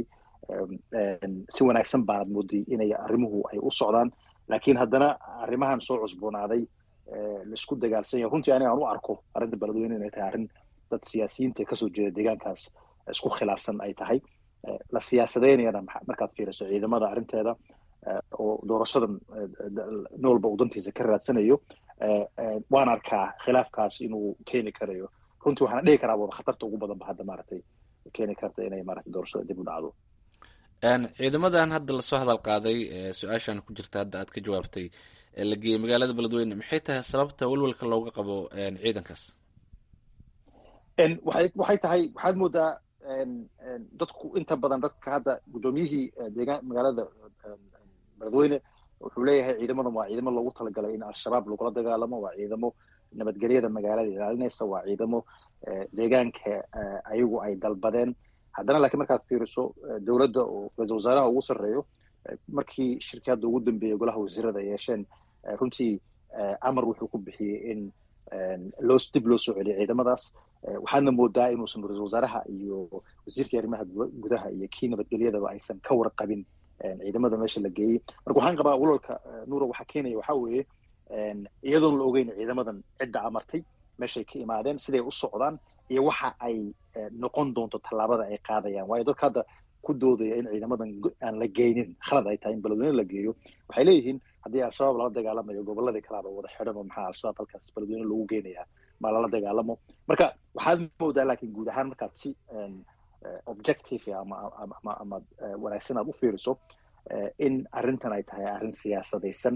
si wanaagsan baanad mooday inay arrimuhu ay u socdaan laakiin haddana arrimahan soo cusboonaaday laisku dagaalsan yahay runtii aniga aan u arko arrinta beledweyne inay tahay arrin dad siyaasiyiinta kasoo jeeda deegaankaas isku khilaafsan ay tahay la siyaasadeynayana markaad fiiriso ciidamada arrinteeda oo doorashadan nin walba uu dantiisa ka raadsanayo waan arkaa khilaafkaas inuu keeni karayo runtii waxaana dhihi karaa wada khatarta ugu badan ba hadda maaragtay keeni karta inay maaragtay doorashada dib u dhacdo ciidamadan hadda lasoo hadal qaaday su-aashan ku jirta hadda aad ka jawaabtay la geeyey magaalada beledweyne maxay tahay sababta walwalka looga qabo ciidankaas waxay waxay tahay waxaad moodaa dadku inta badan dadka hadda guddoomiyihii deegaan magaalada beledweyne wuxuu leeyahay ciidamadan waa ciidamo loogu talagalay in al-shabaab lagula dagaalamo waa ciidamo nabadgelyada magaalada ilaalinaysa waa ciidamo deegaanka ayagu ay dalbadeen haddana lakiin markaad fiiriso dowladda oo ra-isul wasaaraha ugu sarreeyo markii shirkii hadda ugu dambeeyey golaha wasiirada ay yeesheen runtii amar wuxuu ku bixiyey in loo dib loo soo celiyo ciidamadaas waxaadna moodaa inuusan ra-isul wasaaraha iyo wasiirkii arrimaha gudaha iyo kii nabadgelyadaba aysan ka warqabin ciidamada meesha la geeyey marka waxaan qabaa walwalka nuura waxaa keenaya waxaa weeye iyadoon la ogeyn ciidamadan cidda amartay meeshay ka imaadeen siday u socdaan iyo waxa ay noqon doonto tallaabada ay qaadayaan waayo dadka hadda ku doodaya in ciidamadan aan la geynin khalad ay tahay in beledweyne la geeyo waxay leeyihiin haddii al-shabaab lala dagaalamayo goboladii kalaaba wada xidhan oo maxaa al-shabaab halkaas beledweyne lagu geynayaa ma lala dagaalamo marka waxaad moodaa laakiin guud ahaan markaad si objective ama ama ama wanaagsan aad u fiiriso in arrintan ay tahay arrin siyaasadaysan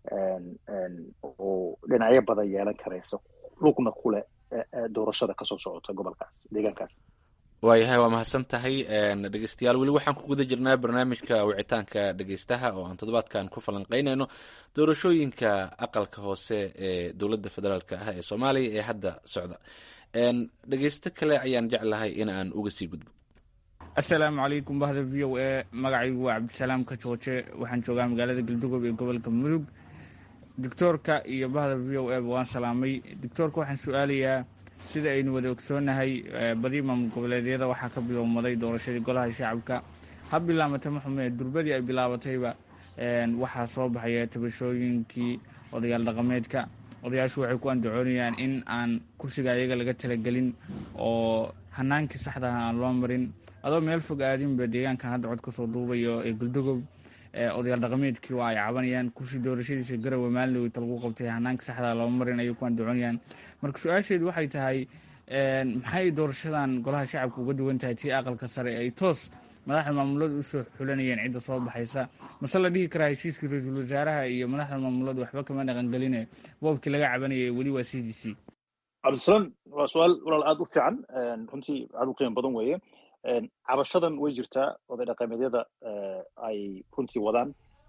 oo dhinacyo badan yeelan karayso lugna kule doorashada kasoo socota gobolkaas deegaankaas waayahay waa mahadsan tahay dhegeystayaal weli waxaan ku guda jirnaa barnaamijka wicitaanka dhegeystaha oo aan toddobaadkan ku falanqeynayno doorashooyinka aqalka hoose ee dowladda federaalk ah ee soomaaliya ee hadda socda dhegeysto kale ayaan jeclahay in aan uga sii gudbo assalaamu calaykum bahda v o e magacaygu waa cabdisalaam kajooje waxaan joogaa magaalada galdugob ee gobolka mudug doctoorka iyo bahda v o e ba waan salaamay doctoorka waxaan su-aalayaa sida aynu wada ogsoonahay badi maamul goboleedyada waxaa ka bilowmaday doorashadii golaha shacabka ha bilaamata maxume durbadii ay bilaabatayba waxaa soo baxaya tabashooyinkii odayaal dhaqameedka odayaashu waxay ku andacoonayaan in aan kursiga ayaga laga talagelin oo hanaankii saxdaha aan loo marin adoo meel fog aadinba deegaankan hadda cod kasoo duubayo ee guldogob odayaal dhaqameedkii waa ay cabanayaan kursi doorashadiisa garowe maalinlowita lagu qabtay hanaanka saxdaa loo marin ayay ku andacoonayaan marka su-aasheedu waxay tahay maxay doorashadan golaha shacabka uga duwan tahay tii aqalka sare ay toos madaxda maamulada usoo xulanayeen cidda soo baxaysa mase la dhihi karaa heshiiskii ra-iisul wasaaraha iyo madaxda maamulada waxba kama dhaqangeline boobkii laga cabanayay weli waa c d c cabdisalaam waa su-aal walaal aada u fiican runtii aada u qiimo badan weeye cabashadan way jirtaa oday dhaqameedyada ay runtii wadaan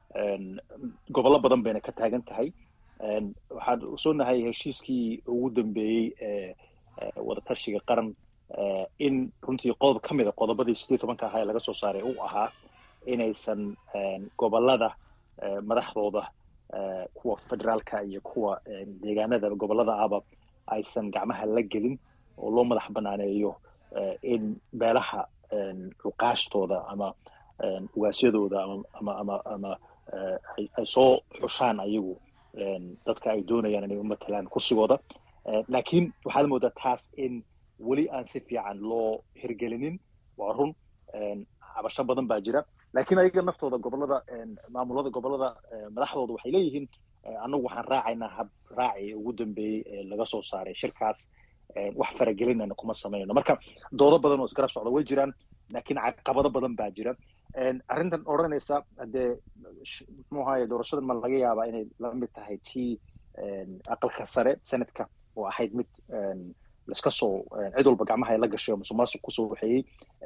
gobollo badan bayna ka taagan tahay waxaan usoonahay heshiiskii ugu dambeeyey ee wadatashiga qaran in runtii qodob ka mid a qodobadii sidii tobanka ahaa ee laga soo saaray uu ahaa inaysan gobolada madaxdooda kuwa federaalka iyo kuwa deegaanada gobolada ahba aysan gacmaha la gelin oo loo madax banaaneeyo in beelaha cuqaashtooda ama ugaasyadooda ama ama ama ay soo xushaan ayagu dadka ay doonayaan inay u matalaan kursigooda laakiin waxaad moodaa taas in weli aan si fiican loo hirgelinin waa run cabasho badan baa jira laakiin ayaga naftooda gobolada maamulada gobolada madaxdooda waxay leeyihiin annagu waxaan raacaynaa hab raaci ugu dambeeyey ee laga soo saaray shirkaas wax faragelinana kuma samaynayno marka doodo badan oo isgarab socda way jiraan laakiin caqabado badan baa jira arrintan odhanaysa haddee muxuu ahaye doorashadan ma laga yaabaa inay la mid tahay tii aqalka sare senadka oo ahayd mid laiska soo cid walba gacmaha ay la gashay oo musuq maasuq kusoo waxeeyey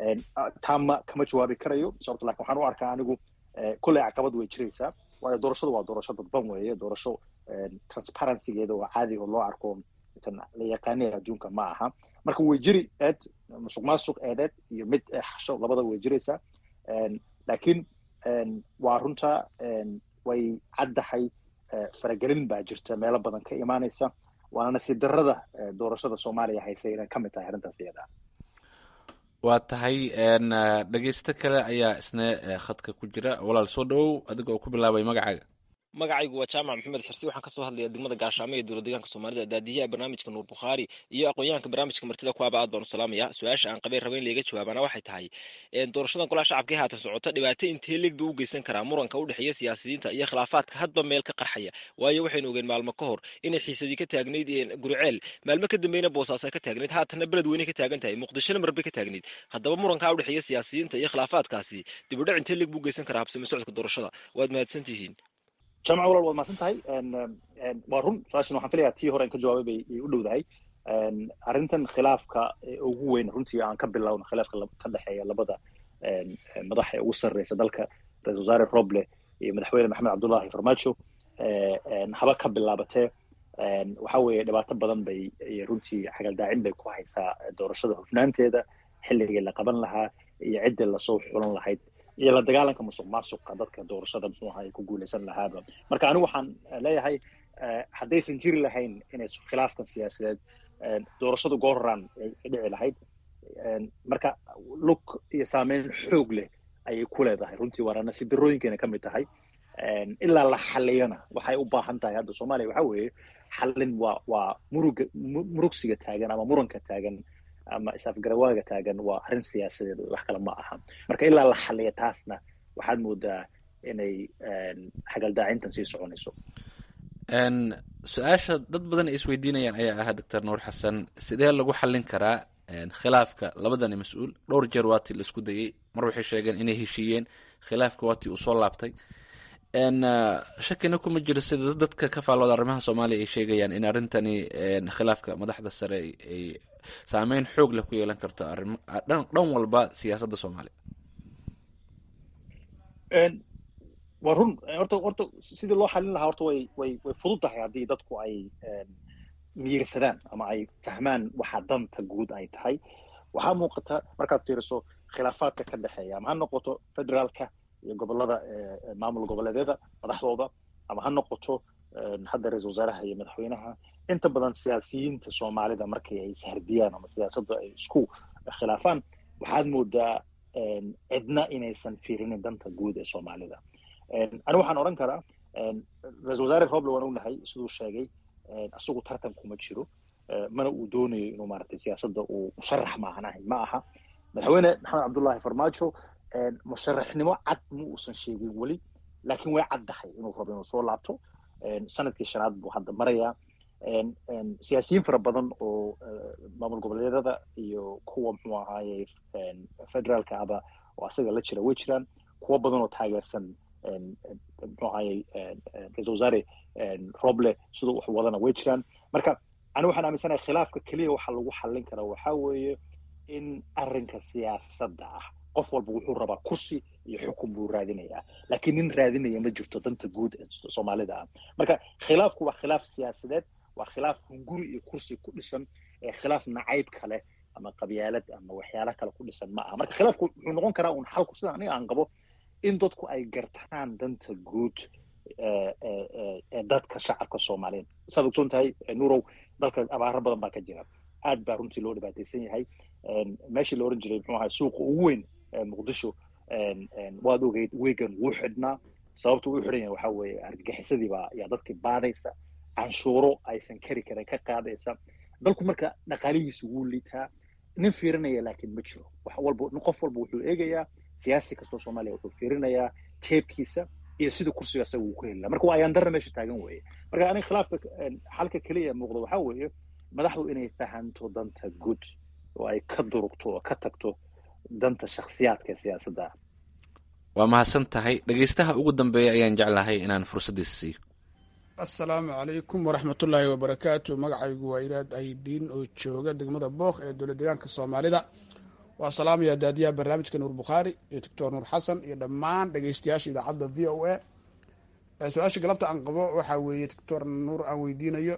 taama kama jawaabi karayo sababto lakin waxaan u arkaa anigu kolley caqabad way jiraysaa waayo doorashadu waa doorasho dadban weeye doorasho transparencygeeda oo caadi oo loo arko la yaqaanaya adduunka ma aha marka way jiri eed musuq maasuq eedeed iyo mid xasho labada way jiraysaa laakiin waa runta way caddahay faragelin baa jirta meelo badan ka imaanaysa waana nasiib darrada doorashada soomaaliya haysay inay ka mid tahay arrintaas iyada waa tahay dhegeysto kale ayaa isna khadka ku jira walaal soo dhawow adiga oo ku bilaabay magacaaga magacaygu waa jaamac maxamed xirsi waxaan kasoo hadlaya degmada gaashaamo ee dowlad deegaanka soomaalida daadiyaha barnaamijka nuur bukhaari iyo aqoon-yahanka barnaamijka martida kuwaaba aad baan u salaamaya su-aasha aan qabeen raba in layga jawaabaana waxay tahay doorashadan golaha shacabka ee haatan socota dhibaato intee leeg buu u geysan karaa muranka u dhexeeya siyaasiyiinta iyo khilaafaadka hadba meel ka qarxaya waayo waxaynu ogeen maalmo ka hor inay xiisadii ka taagnayd guriceel maalmo ka dambeyna boosaas ay ka taagnayd haatanna beled weyne ka taagan tahay muqdishona marbay ka taagnayd haddaba murankaa u dhexeeya siyaasiyiinta iyo khilaafaadkaasi dibudhac intee leeg buu u geysan karaa habsami socodka doorashada waad mahadsan tihiin jamca walaal waad mahadsan tahay waa run su-aashan waxaan filayaa tii hore in ka jawaabay bay u dhowdahay arrintan khilaafka ugu weyn runtii aan ka bilowno khilaafka ka dhexeeya labada madax ee ugu sarreysa dalka ra-isul wasaare roble iyo madaxweyne maxamed cabdullahi farmaajo haba ka bilaabatee waxa weeye dhibaato badan bay runtii xagaldaacin bay ku haysaa doorashada hufnaanteeda xilligii la qaban lahaa iyo ciddii lasoo xulan lahayd iyo la dagaalanka musuq maasuqa dadka doorashada muxuu ahay ku guuleysan lahaaba marka anigu waxaan leeyahay haddaysan jiri lahayn inay khilaafkan siyaasadeed doorashadu goorran ay dhici lahayd marka lug iyo saameyn xoog leh ayay ku leedahay runtii waana nasiib darooyinkeena ka mid tahay ilaa la xaliyana waxay u baahan tahay hadda soomaaliya waxa weeye xalin waa waa muruga murugsiga taagan ama muranka taagan ama isafgarawaaga taagan waa arrin siyaasadeed wax kale ma aha marka ilaa la xaliya taasna waxaad moodaa inay xagaldaacintan sii soconayso su-aasha dad badan ay isweydiinayaan ayaa ahaa doctor nuur xasan sidee lagu xallin karaa khilaafka labadani mas-uul dhowr jeer waatii la isku dayay mar waxay sheegeen inay heshiiyeen khilaafka waatii uu soo laabtay shakina kuma jiro sida dadka ka faallooda arrimaha soomaaliya ay sheegayaan in arrintani khilaafka madaxda sare ay saameyn xoog leh ku yeelan karto arrim dhan walba siyaasadda soomaaliya waa run horta horta sidii loo xalin lahaa horta way way way fudud tahay haddii dadku ay miyirsadaan ama ay fahmaan waxa danta guud ay tahay waxaa muuqata markaad fiiriso khilaafaadka ka dhexeeya ama ha noqoto federaalka iyo gobolada maamul goboleedyada madaxdooda ama ha noqoto hadda ra-isul wasaaraha iyo madaxweynaha inta badan siyaasiyiinta soomaalida markii ay ishardiyaan ama siyaasadda ay isku khilaafaan waxaad moodaa cidna inaysan fiirinin danta guud ee soomaalida ani waxaan odhan karaa ra-isul wasaare roble waan ognahay siduu sheegay isagu tartan kuma jiro mana uu doonayo inuu maaragtay siyaasadda uu musharax maahan ahay ma aha madaxweyne maxamed cabdullahi farmaajo musharaxnimo cad ma uusan sheegin weli laakiin way caddahay inuu rabo inuu soo laabto sanadkii shanaad buu hadda marayaa siyaasiyiin fara badan oo maamul goboleedyada iyo kuwa muxuu ahaaye federaalka aba oo asaga la jira way jiraan kuwo badan oo taageersan muxuu ahaaye ra-isul wasaare roble siduu wax wadana way jiraan marka ani waxaan aaminsanahay khilaafka keliya waxa lagu xallin karaa waxaa weeye in arrinka siyaasadda ah qof walba wuxuu rabaa kursi iyo xukun buu raadinayaa laakiin nin raadinaya ma jirto danta guud ee soomaalida ah marka khilaafku waa khilaaf siyaasadeed waa khilaaf hunguri iyo kursi ku dhisan ee khilaaf nacayb kale ama qabyaalad ama waxyaala kale ku dhisan ma aha marka khilaafku wuxuu noqon karaa un xalku sida aniga aan qabo in dadku ay gartaan danta guud ee dadka shacabka soomaaliyeed saad ogsoon tahay nurow dalka abaaro badan baa ka jira aad baa runtii loo dhibaataysan yahay meeshii la oran jiray muxuu ahay suuqa ugu weyn muqdisho waad ogeyd wegan wuu xidhnaa sababta uu xidhan yahay waxaa weeye argagixisadii baa yaa dadkii baadaysa canshuuro aysan kari karin ka qaadaysa dalku marka dhaqaalihiisu wuu liitaa nin fiirinaya laakiin ma jiro wax walba qof walba wuxuu eegayaa siyaasi kastoo soomaaliya wuxuu fiirinayaa jeebkiisa iyo sida kursiga asaga uu ku heli laha marka waa ayaan darra meesha taagan weeye marka aniga khilaafka xalka keliya muuqda waxaa weeye madaxdu inay fahanto danta guud oo ay ka durugto oo ka tagto danta shakhsiyaadka siyaasadda waa mahadsan tahay dhegeystaha ugu dambeeya ayaan jeclahay inaan fursaddiisa siiyo assalaamu calaykum waraxmatullaahi wabarakaatu magacaygu waa iraad aydiin oo jooga degmada bookh ee dowlad deegaanka soomaalida waa salaamaya daadiyaha barnaamijka nuur bukhaari iyo doctor nuur xasan iyo dhammaan dhegeystayaasha idaacadda v o a su-aasha galabta aan qabo waxaa weeye doctor nuur aan weydiinayo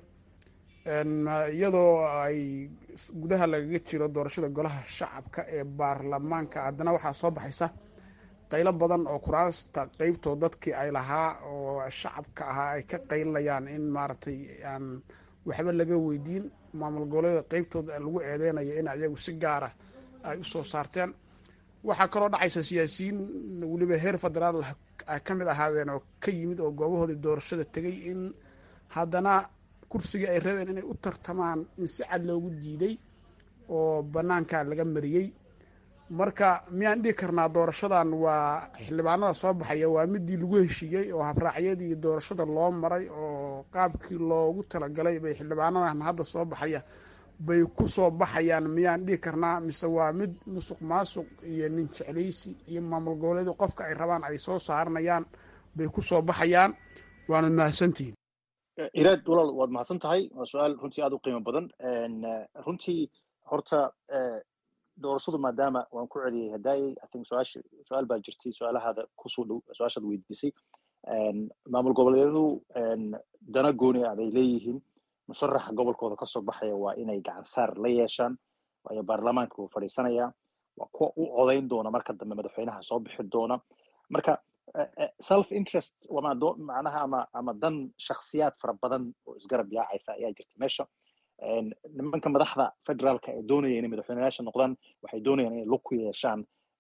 iyadoo ay gudaha lagaga jiro doorashada golaha shacabka ee baarlamaanka haddana waxaa soo baxaysa qaylo badan oo kuraasta qeybtoo dadkii ay lahaa oo shacabka ahaa ay ka qaylinayaan in maaragtay aan waxba laga weydiin maamul goboleeda qeybtooda lagu eedeynayo in ayagu si gaara ay u soo saarteen waxaa kaloo dhacaysa siyaasiyiin weliba heer federaal ay ka mid ahaadeen oo ka yimid oo goobahoodii doorashada tegay in haddana kursigii ay rabeen inay u tartamaan in si cad loogu diiday oo bannaanka laga mariyey marka miyaan dhihi karnaa doorashadan waa xildhibaanada soo baxaya waa midii lagu heshiiyey oo habraacyadii doorashada loo maray oo qaabkii loogu talagalay bay xildhibaanadan hadda soo baxaya bay ku soo baxayaan miyaan dhihi karnaa mise waa mid musuq maasuq iyo nin jeclaysi iyo maamul goboleedu qofka ay rabaan ay soo saaranayaan bay ku soo baxayaan waana mahadsantihiin iraad walaal waad mahadsan tahay waa su-aal runtii aada u qiimo badan runtii horta doorashadu maadaama waan ku celiyey hadaayey i think su-aasha su-aal baa jirtay su-aalahaada kusoo dhow su-aashaad weydiisay maamul goboleedyadu dana gooni ah bay leeyihiin musharaxa gobolkooda kasoo baxaya waa inay gacan saar la yeeshaan waayo baarlamaanka wuu fadhiisanayaa waa kuwa u codayn doona marka dambe madaxweynaha soo bixi doona marka self interest macnaha ama ama dan shakhsiyaad fara badan oo isgarab yaacaysa ayaa jirta meesha nimanka madaxda federaalka ee doonaya inay madaxweyneyaasha noqdaan waxay doonayaan inay lug ku yeeshaan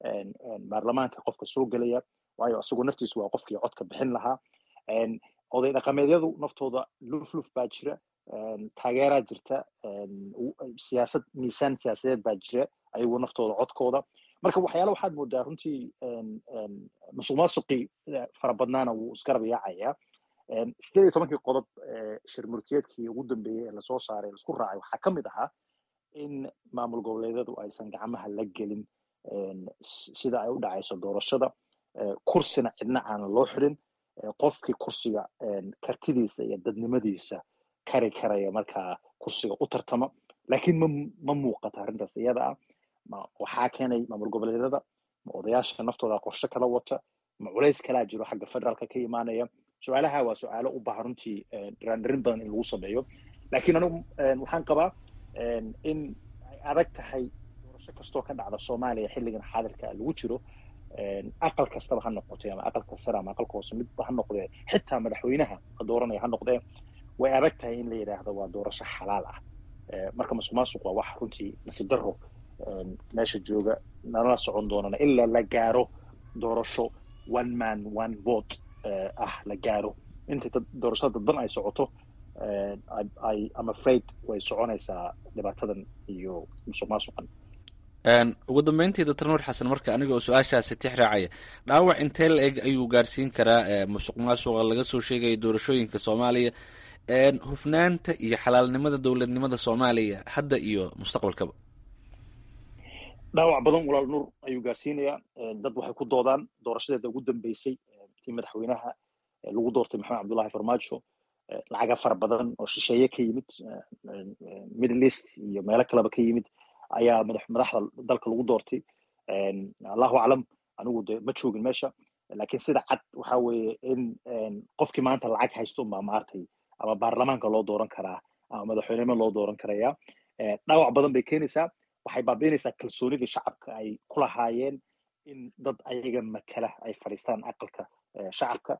baarlamaanka qofka soo gelaya waayo isagu naftiisu waa qofkii codka bixin lahaa oday dhaqameedyadu naftooda lufluf baa jira taageeraa jirta siyaasad miisaan siyaasadeed baa jira ayagu naftooda codkooda marka waxyaala waxaad moodaa runtii musuq maasuqii fara badnaana wuu isgarab yaacayaa sideed iyo tobankii qodob shirmurtiyeedkii ugu dambeeyey ee lasoo saaray laisku raacay waxaa ka mid ahaa in maamul goboleedyadu aysan gacmaha la gelin sida ay u dhacayso doorashada kursina cidna aanan loo xidhin qofkii kursiga kartidiisa iyo dadnimadiisa kari karaya markaa kursiga u tartama laakiin ma ma muuqata arrintaas iyada ah waxaa keenay maamul goboleedyada ma odayaasha naftooda qorshe kala wata ma culays kalaa jiro xagga federaalka ka imaanaya su-aalaha waa su-aalo u baahan runtii dhiraandhirin badan in lagu sameeyo laakiin anigu waxaan qabaa in ay adag tahay doorasho kastoo ka dhacda soomaaliya xilligan xaadirka lagu jiro aqal kastaba ha noqotee ama aqalka sare ama aqalka hoose midba ha noqdee xitaa madaxweynaha la dooranaya ha noqdee way adag tahay in la yidhaahdo waa doorasho xalaal ah marka masuq maasuq waa wax runtii nasiib daro meesha jooga nalala socon doonana ilaa la gaaro doorasho one man one vote ah la gaaro inta doorashada dadban ay socoto ay am afraid way soconaysaa dhibaatadan iyo musuq maasuqan ugu dambeyntii doctor nuur xasan marka aniga oo su-aashaasi tix raacaya dhaawac intee la eg ayuu gaarsiin karaa musuq maasuqa laga soo sheegaya doorashooyinka soomaaliya hufnaanta iyo xalaalnimada dowladnimada soomaaliya hadda iyo mustaqbalkaba dhaawac badan walaal nuur ayuu gaarsiinayaa dad waxay ku doodaan doorashadeeda ugu dambeysay tii madaxweynaha lagu doortay maxamed cabdullahi farmaajo lacaga fara badan oo shisheeye ka yimid middle east iyo meelo kaleba ka yimid ayaa madaxda dalka lagu doortay allahu aclam anigu de ma joogin meesha lakin sida cad waxa weeye in qofkii maanta lacag haysto unbaa maartay ama baarlamaanka loo dooran karaa ama madaxweynimo loo dooran karaya dhaawac badan bay keenaysaa waxay baabiinaysaa kalsoonidii shacabka ay ku lahaayeen in dad ayaga matala ay fadhiistaan aqalka shacabka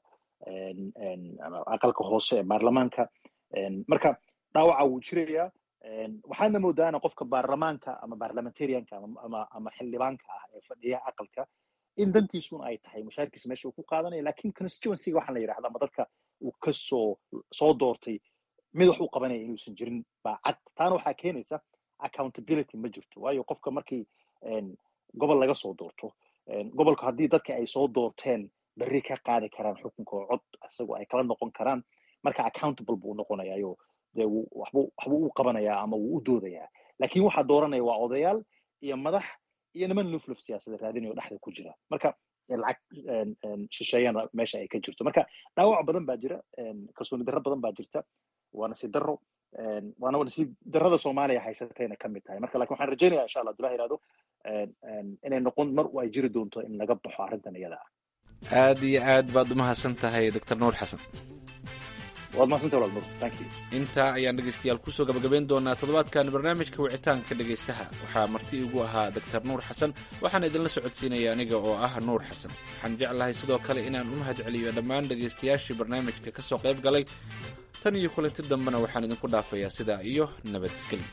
aqalka hoose ee baarlamaanka marka dhaawaca wuu jirayaa waxaadna moodaana qofka baarlamaanka ama parliamentarianka ama ama xildhibaanka ah ee fadhiya aqalka in dantiisuna ay tahay mushaarkiisa meesha uu ku qaadanaya lakin constituencyga waxaa la yidhahda ama dadka uu kasoo soo doortay mid wax u qabanaya inuusan jirin baa cad taana waxaa keenaysa accountability ma jirto waayo qofka markii gobol laga soo doorto gobolka haddii dadka ay soo doorteen berri ka qaadi karaan xukunka oo cod isagoo ay kala noqon karaan marka accountable buu noqonayayo dee waxbu waxbuu u qabanayaa ama wuu u doodayaa lakin waxaa dooranaya waa odayaal iyo madax iyo niman lufluf siyaasada raadinayo dhexda ku jira marka lacag shisheeyana meesha ay ka jirto marka dhaawac badan baa jira kalsooni darro badan baa jirta waa nasiib darro waana nasiib darrada soomaaliya haysatayna ka mid tahay marka lakin waxaan rajaynaya insha allah abdullahi ihahdo inay noqon mar ay jiri doonto in laga baxo arrintan iyada ah aad iyo aad baad umahadsan tahay doctor nuur xasan waad mahadsantahay walaal nuur thank you intaa ayaan dhegeystayaal kusoo gabagabayn doonaa toddobaadkan barnaamijka wicitaanka dhegaystaha waxaa marti igu ahaa doctor nuur xasan waxaan idinla socodsiinaya aniga oo ah nuur xasan waxaan jeclahay sidoo kale inaan u mahad celiyo dhammaan dhegaystayaashii barnaamijka ka soo qayb galay tan iyo kulanti dambena waxaan idinku dhaafayaa sidaa iyo nabadgelyo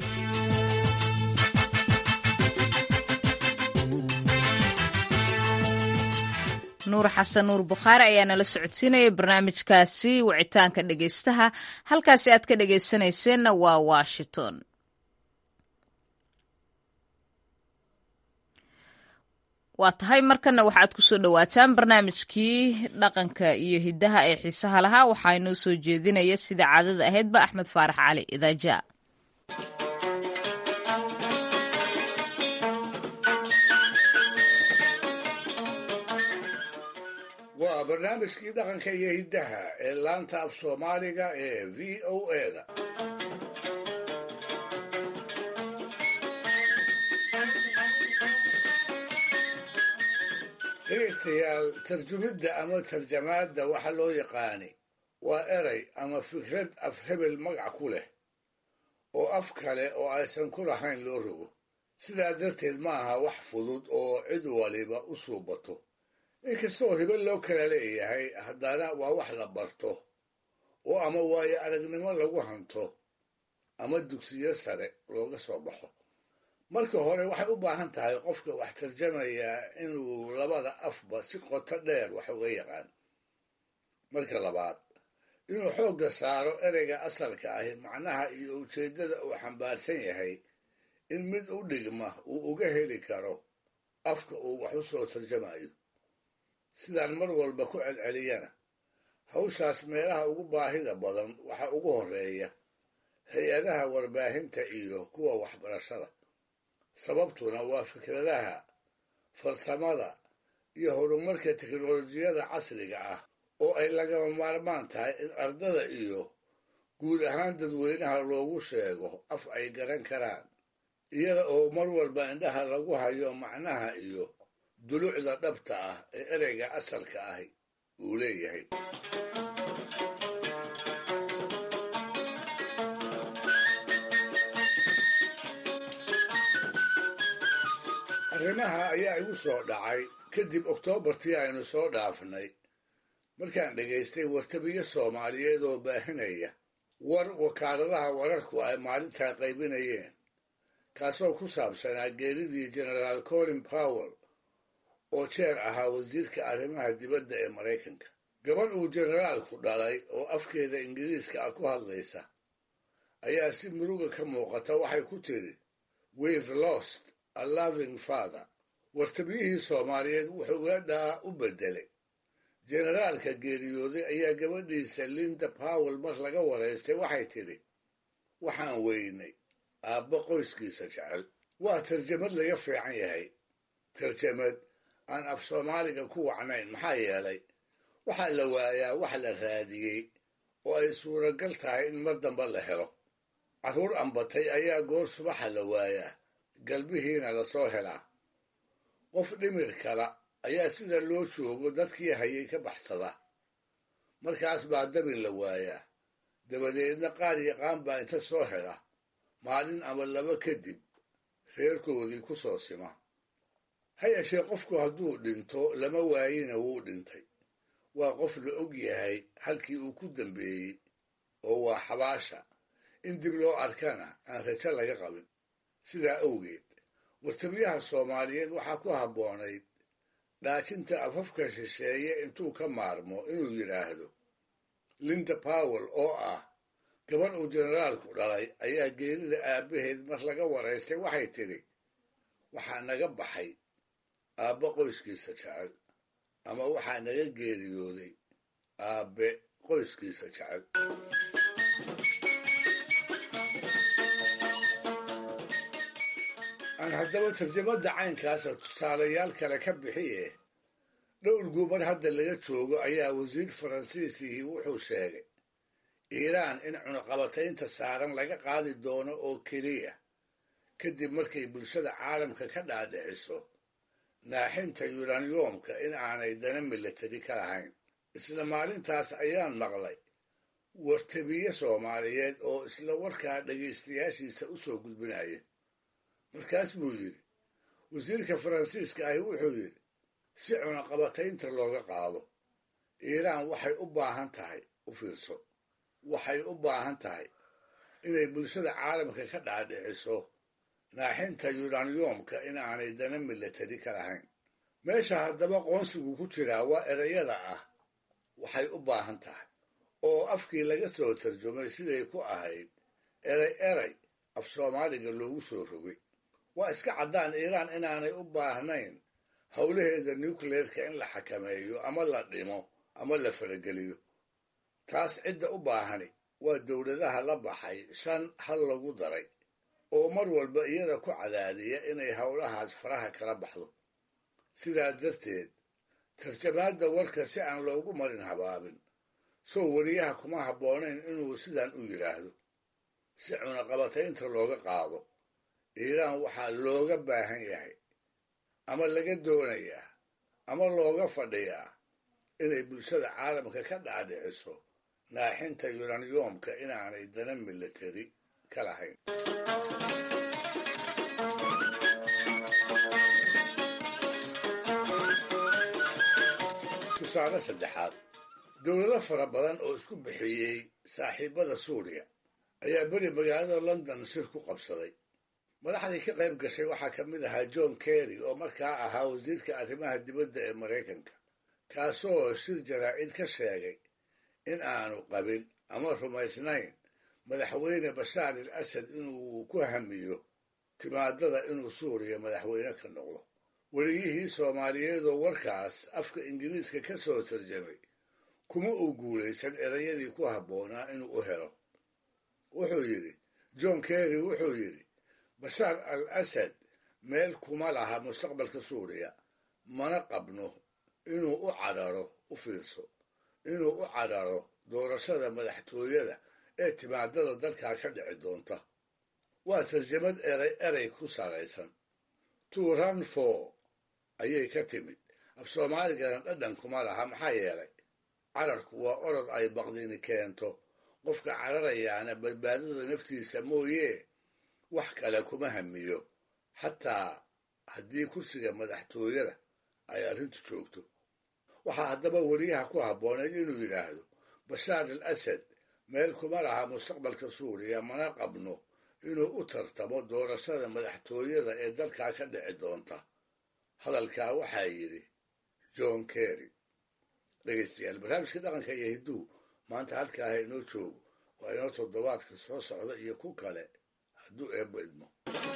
nuur xasan nuur bukhaari ayaa nala socodsiinaya barnaamijkaasi wicitaanka dhegaystaha halkaasi aad ka dhegaysanayseena waa washington waa tahay markana waxaad kusoo dhowaataan barnaamijkii dhaqanka iyo hiddaha ee xiisaha lahaa waxaa inoo soo jeedinaya sida caadada ahaydba axmed faarax cali idaaja waa barnaamijkii dhaqanka iyo hiddaha ee laanta af soomaaliga ee v o eda dhegaystayaal tarjumidda ama tarjamaadda waxa loo yaqaani waa erey ama fikrad af hebel magac ku leh oo af kale oo aysan ku lahayn loo rogo sidaa darteed ma aha wax fudud oo cid waliba u suubato inkastoo hebel loo kala leeyahay haddana waa wax la barto oo ama waayo aragnimo lagu hanto ama dugsiyo sare looga soo baxo marka hore waxay u baahan tahay qofka wax tarjamayaa inuu labada afba si qoto dheer wax uga yaqaan marka labaad inuu xoogga saaro ereyga asalka ahi macnaha iyo ujeeddada uu xambaarsan yahay in mid u dhigma uu uga heli karo afka uu wax u soo tarjamayo sidaan mar walba ku celceliyana hawshaas meelaha ugu baahida badan waxaa ugu horeeya hay-adaha warbaahinta iyo kuwa waxbarashada sababtuna waa fikradaha farsamada iyo horumarka teknolojiyada casriga ah oo ay lagama maarmaan tahay in ardada iyo guud ahaan dadweynaha loogu sheego af ay garan karaan iyada oo mar walba indhaha lagu hayo macnaha iyo dulucda dhabta ah ee ereyga asalka ahi uu leeyahay arrimaha ayaa igu soo dhacay kadib oktoobartii aynu soo dhaafnay markaan dhegaystay wartabiyo soomaaliyeed oo baahinaya war wakaaladaha wararku ay maalintaa qaybinayeen kaasoo ku saabsanaa geeridii genaraal colin powell oo jeer ahaa wasiirka arrimaha dibadda ee maraykanka gabadh uu generaalku dhalay oo afkeeda ingiriiska ah ku hadlaysa ayaa si muruga ka muuqata waxay ku tiri weve lost a loving father wartabiyihii soomaaliyeed wuxuu weedhaa u beddelay generaalka geeriyooday ayaa gabadhiisa linda powell mar laga waraystay waxay tidhi waxaan weynay aabbo qoyskiisa jecel waa tarjamad laga fiican yahay tarjamad aan af soomaaliga ku wacnayn maxaa yeelay waxaa la waayaa wax la raadiyey oo ay suuragal tahay in mar damba la helo carruur ambatay ayaa goor subaxa la waayaa galbihiina lasoo helaa qof dhimir kala ayaa sida loo joogo dadkii hayay ka baxsada markaas baa dabin la waayaa dabadeedna qaar yaqaan baa inta soo hela maalin ama laba kadib reerkoodii ku soo sima ha yeeshee qofku hadduu dhinto lama waayina wuu dhintay waa qof la og yahay halkii uu ku dambeeyey oo waa xabaasha in dib loo arkana aan rajo laga qabin sidaa awgeed wartabiyaha soomaaliyeed waxaa ku habboonayd dhaajinta afafka shisheeye intuu ka maarmo inuu yidhaahdo linda powell oo ah gabadh uu generaalku dhalay ayaa geerida aabbaheed mar laga waraystay waxay tidhi waxaa naga baxay aabbe qoyskiisa jecel ama waxaa naga geeriyooday aabbe qoyskiisa jecel aan haddaba tarjamada caynkaasa tusaalayaal kale ka bixiye dhowr gumar hadda laga joogo ayaa wasiir faransiisihii wuxuu sheegay iiraan in cunaqabataynta saaran laga qaadi doono oo keliya kadib markay bulshada caalamka ka dhaadhiciso naaxinta yuraniyoomka in aanay dana milatari ka lahayn isla maalintaas ayaan maqlay wartabiye soomaaliyeed oo isla warkaa dhegaystayaashiisa u soo gudbinaya markaas buu yidhi wasiirka faransiiska ahi wuxuu yidhi si cunaqabataynta looga qaado iiraan waxay u baahan tahay u fiirso waxay u baahan tahay inay bulshada caalamka ka dhaadhiciso naaxinta yuraniyoomka in aanay dana milatari ka lahayn meesha haddaba qoonsigu ku jiraa waa erayada ah waxay u baahan tahay oo afkii laga soo tarjumay siday ku ahayd eray eray af soomaaliga loogu soo rogay waa iska caddaan iiraan inaanay u baahnayn howlaheeda nucleerka in la xakameeyo ama la dhimo ama la farageliyo taas cidda u baahani waa dowladaha la baxay shan hal lagu daray oo mar walba iyada ku cadaadiya inay howlahaas faraha kala baxdo sidaa darteed tarjamaadda warka si aan loogu marin habaabin soo wariyaha kuma habboonayn inuu sidan u yidhaahdo si cunaqabataynta looga qaado iiraan waxaa looga baahan yahay ama laga doonayaa ama looga fadhiyaa inay bulshada caalamka ka dhaadhiciso naaxinta yuraniyoomka inaanay dana milatari ka lahayn tusaale saddexaad dowlado fara badan oo isku bixiyey saaxiibada suuriya ayaa beri magaalada london shir ku qabsaday madaxdii ka qayb gashay waxaa ka mid ahaa john kerry oo markaa ahaa wasiirka arrimaha dibadda ee maraykanka kaasoo shir jaraa'id ka sheegay in aanu qabin ama rumaysnayn madaxweyne bashaar al asad inuu ku hamiyo timaadada inuu suuriya madaxweyne ka noqdo weliyihii soomaaliyeed oo warkaas afka ingiriiska ka soo tarjamay kuma uu guulaysan erayadii ku habboonaa inuu u helo wuxuu yidhi john kerry wuxuu yidhi bashaar al asad meel kuma laha mustaqbalka suuriya mana qabno inuu u cadharo u fiirso inuu u cadharo doorashada madaxtooyada ee timaadada dalkaa ka dhici doonta waa tarjamad eray erey ku salaysan to run for ayay ka timid af soomaaligana dhadhan kuma laha maxaa yeelay cararku waa orod ay baqdini keento qofka cararayaana badbaadada naftiisa mooye wax kale kuma hamiyo xataa haddii kursiga madaxtooyada ay arrintu joogto waxaa haddaba weriyaha ku habbooneyd inuu yidhaahdo bashaar al asad meel kuma laha mustaqbalka suuriya mana qabno inuu u tartamo doorashada madaxtooyada ee dalkaa ka dhici doonta hadalkaa waxaa yidhi john kerry dhegaystayaal barnaamijka dhaqanka iyo hidduu maanta halkaaha inoo joogo waa inoo toddobaadka soo socda iyo ku kale hadduu eebbo idmo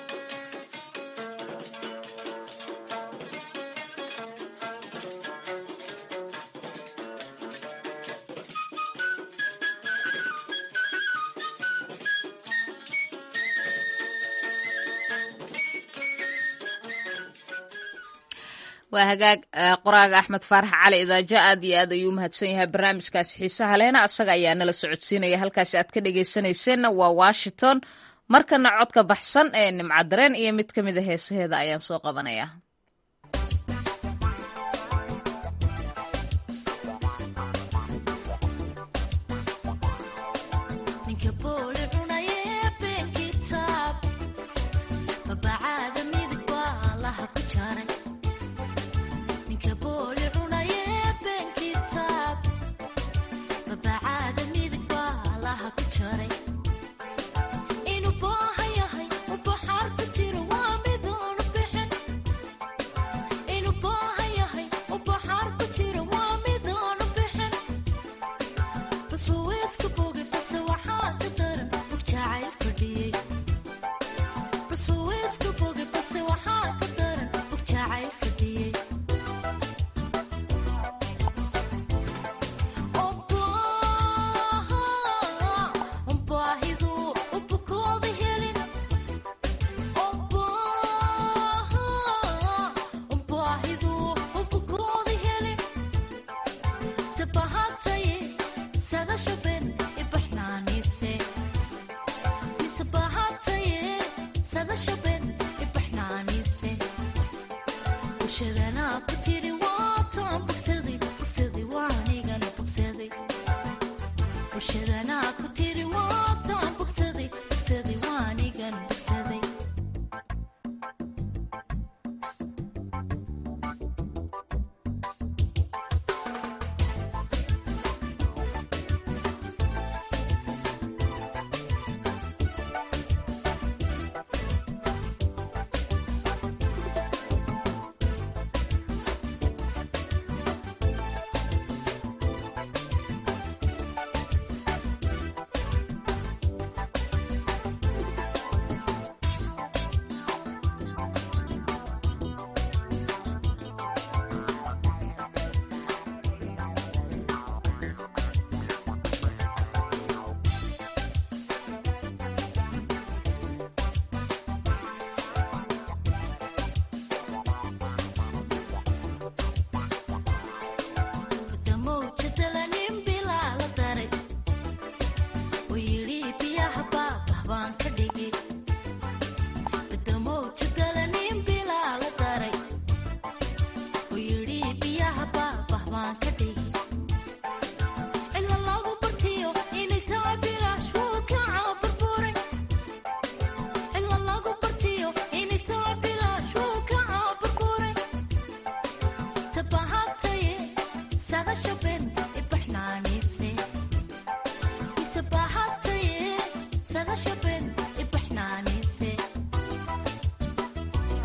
waa hagaag qoraaga axmed faarax cali idaajo aad iyo aad ayuu umahadsan yahay barnaamijkaasi xiisaha lehna asaga ayaa nala socodsiinaya halkaasi aad ka dhegaysanayseena waa washington markana codka baxsan ee nimcadareen iyo mid ka mid a heesaheeda ayaan soo qabanaya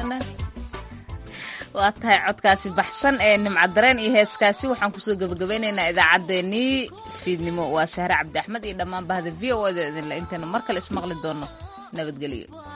waa tahay codkaasi baxsan ee nimcadareen iyo heeskaasi waxaan kusoo gebagabeynaynaa idaacaddeenii fiidnimo waa sahre cabdi axmed iyo dhammaan bahda v o da idinle intaynu mar kale ismaqli doonno nabadgelyo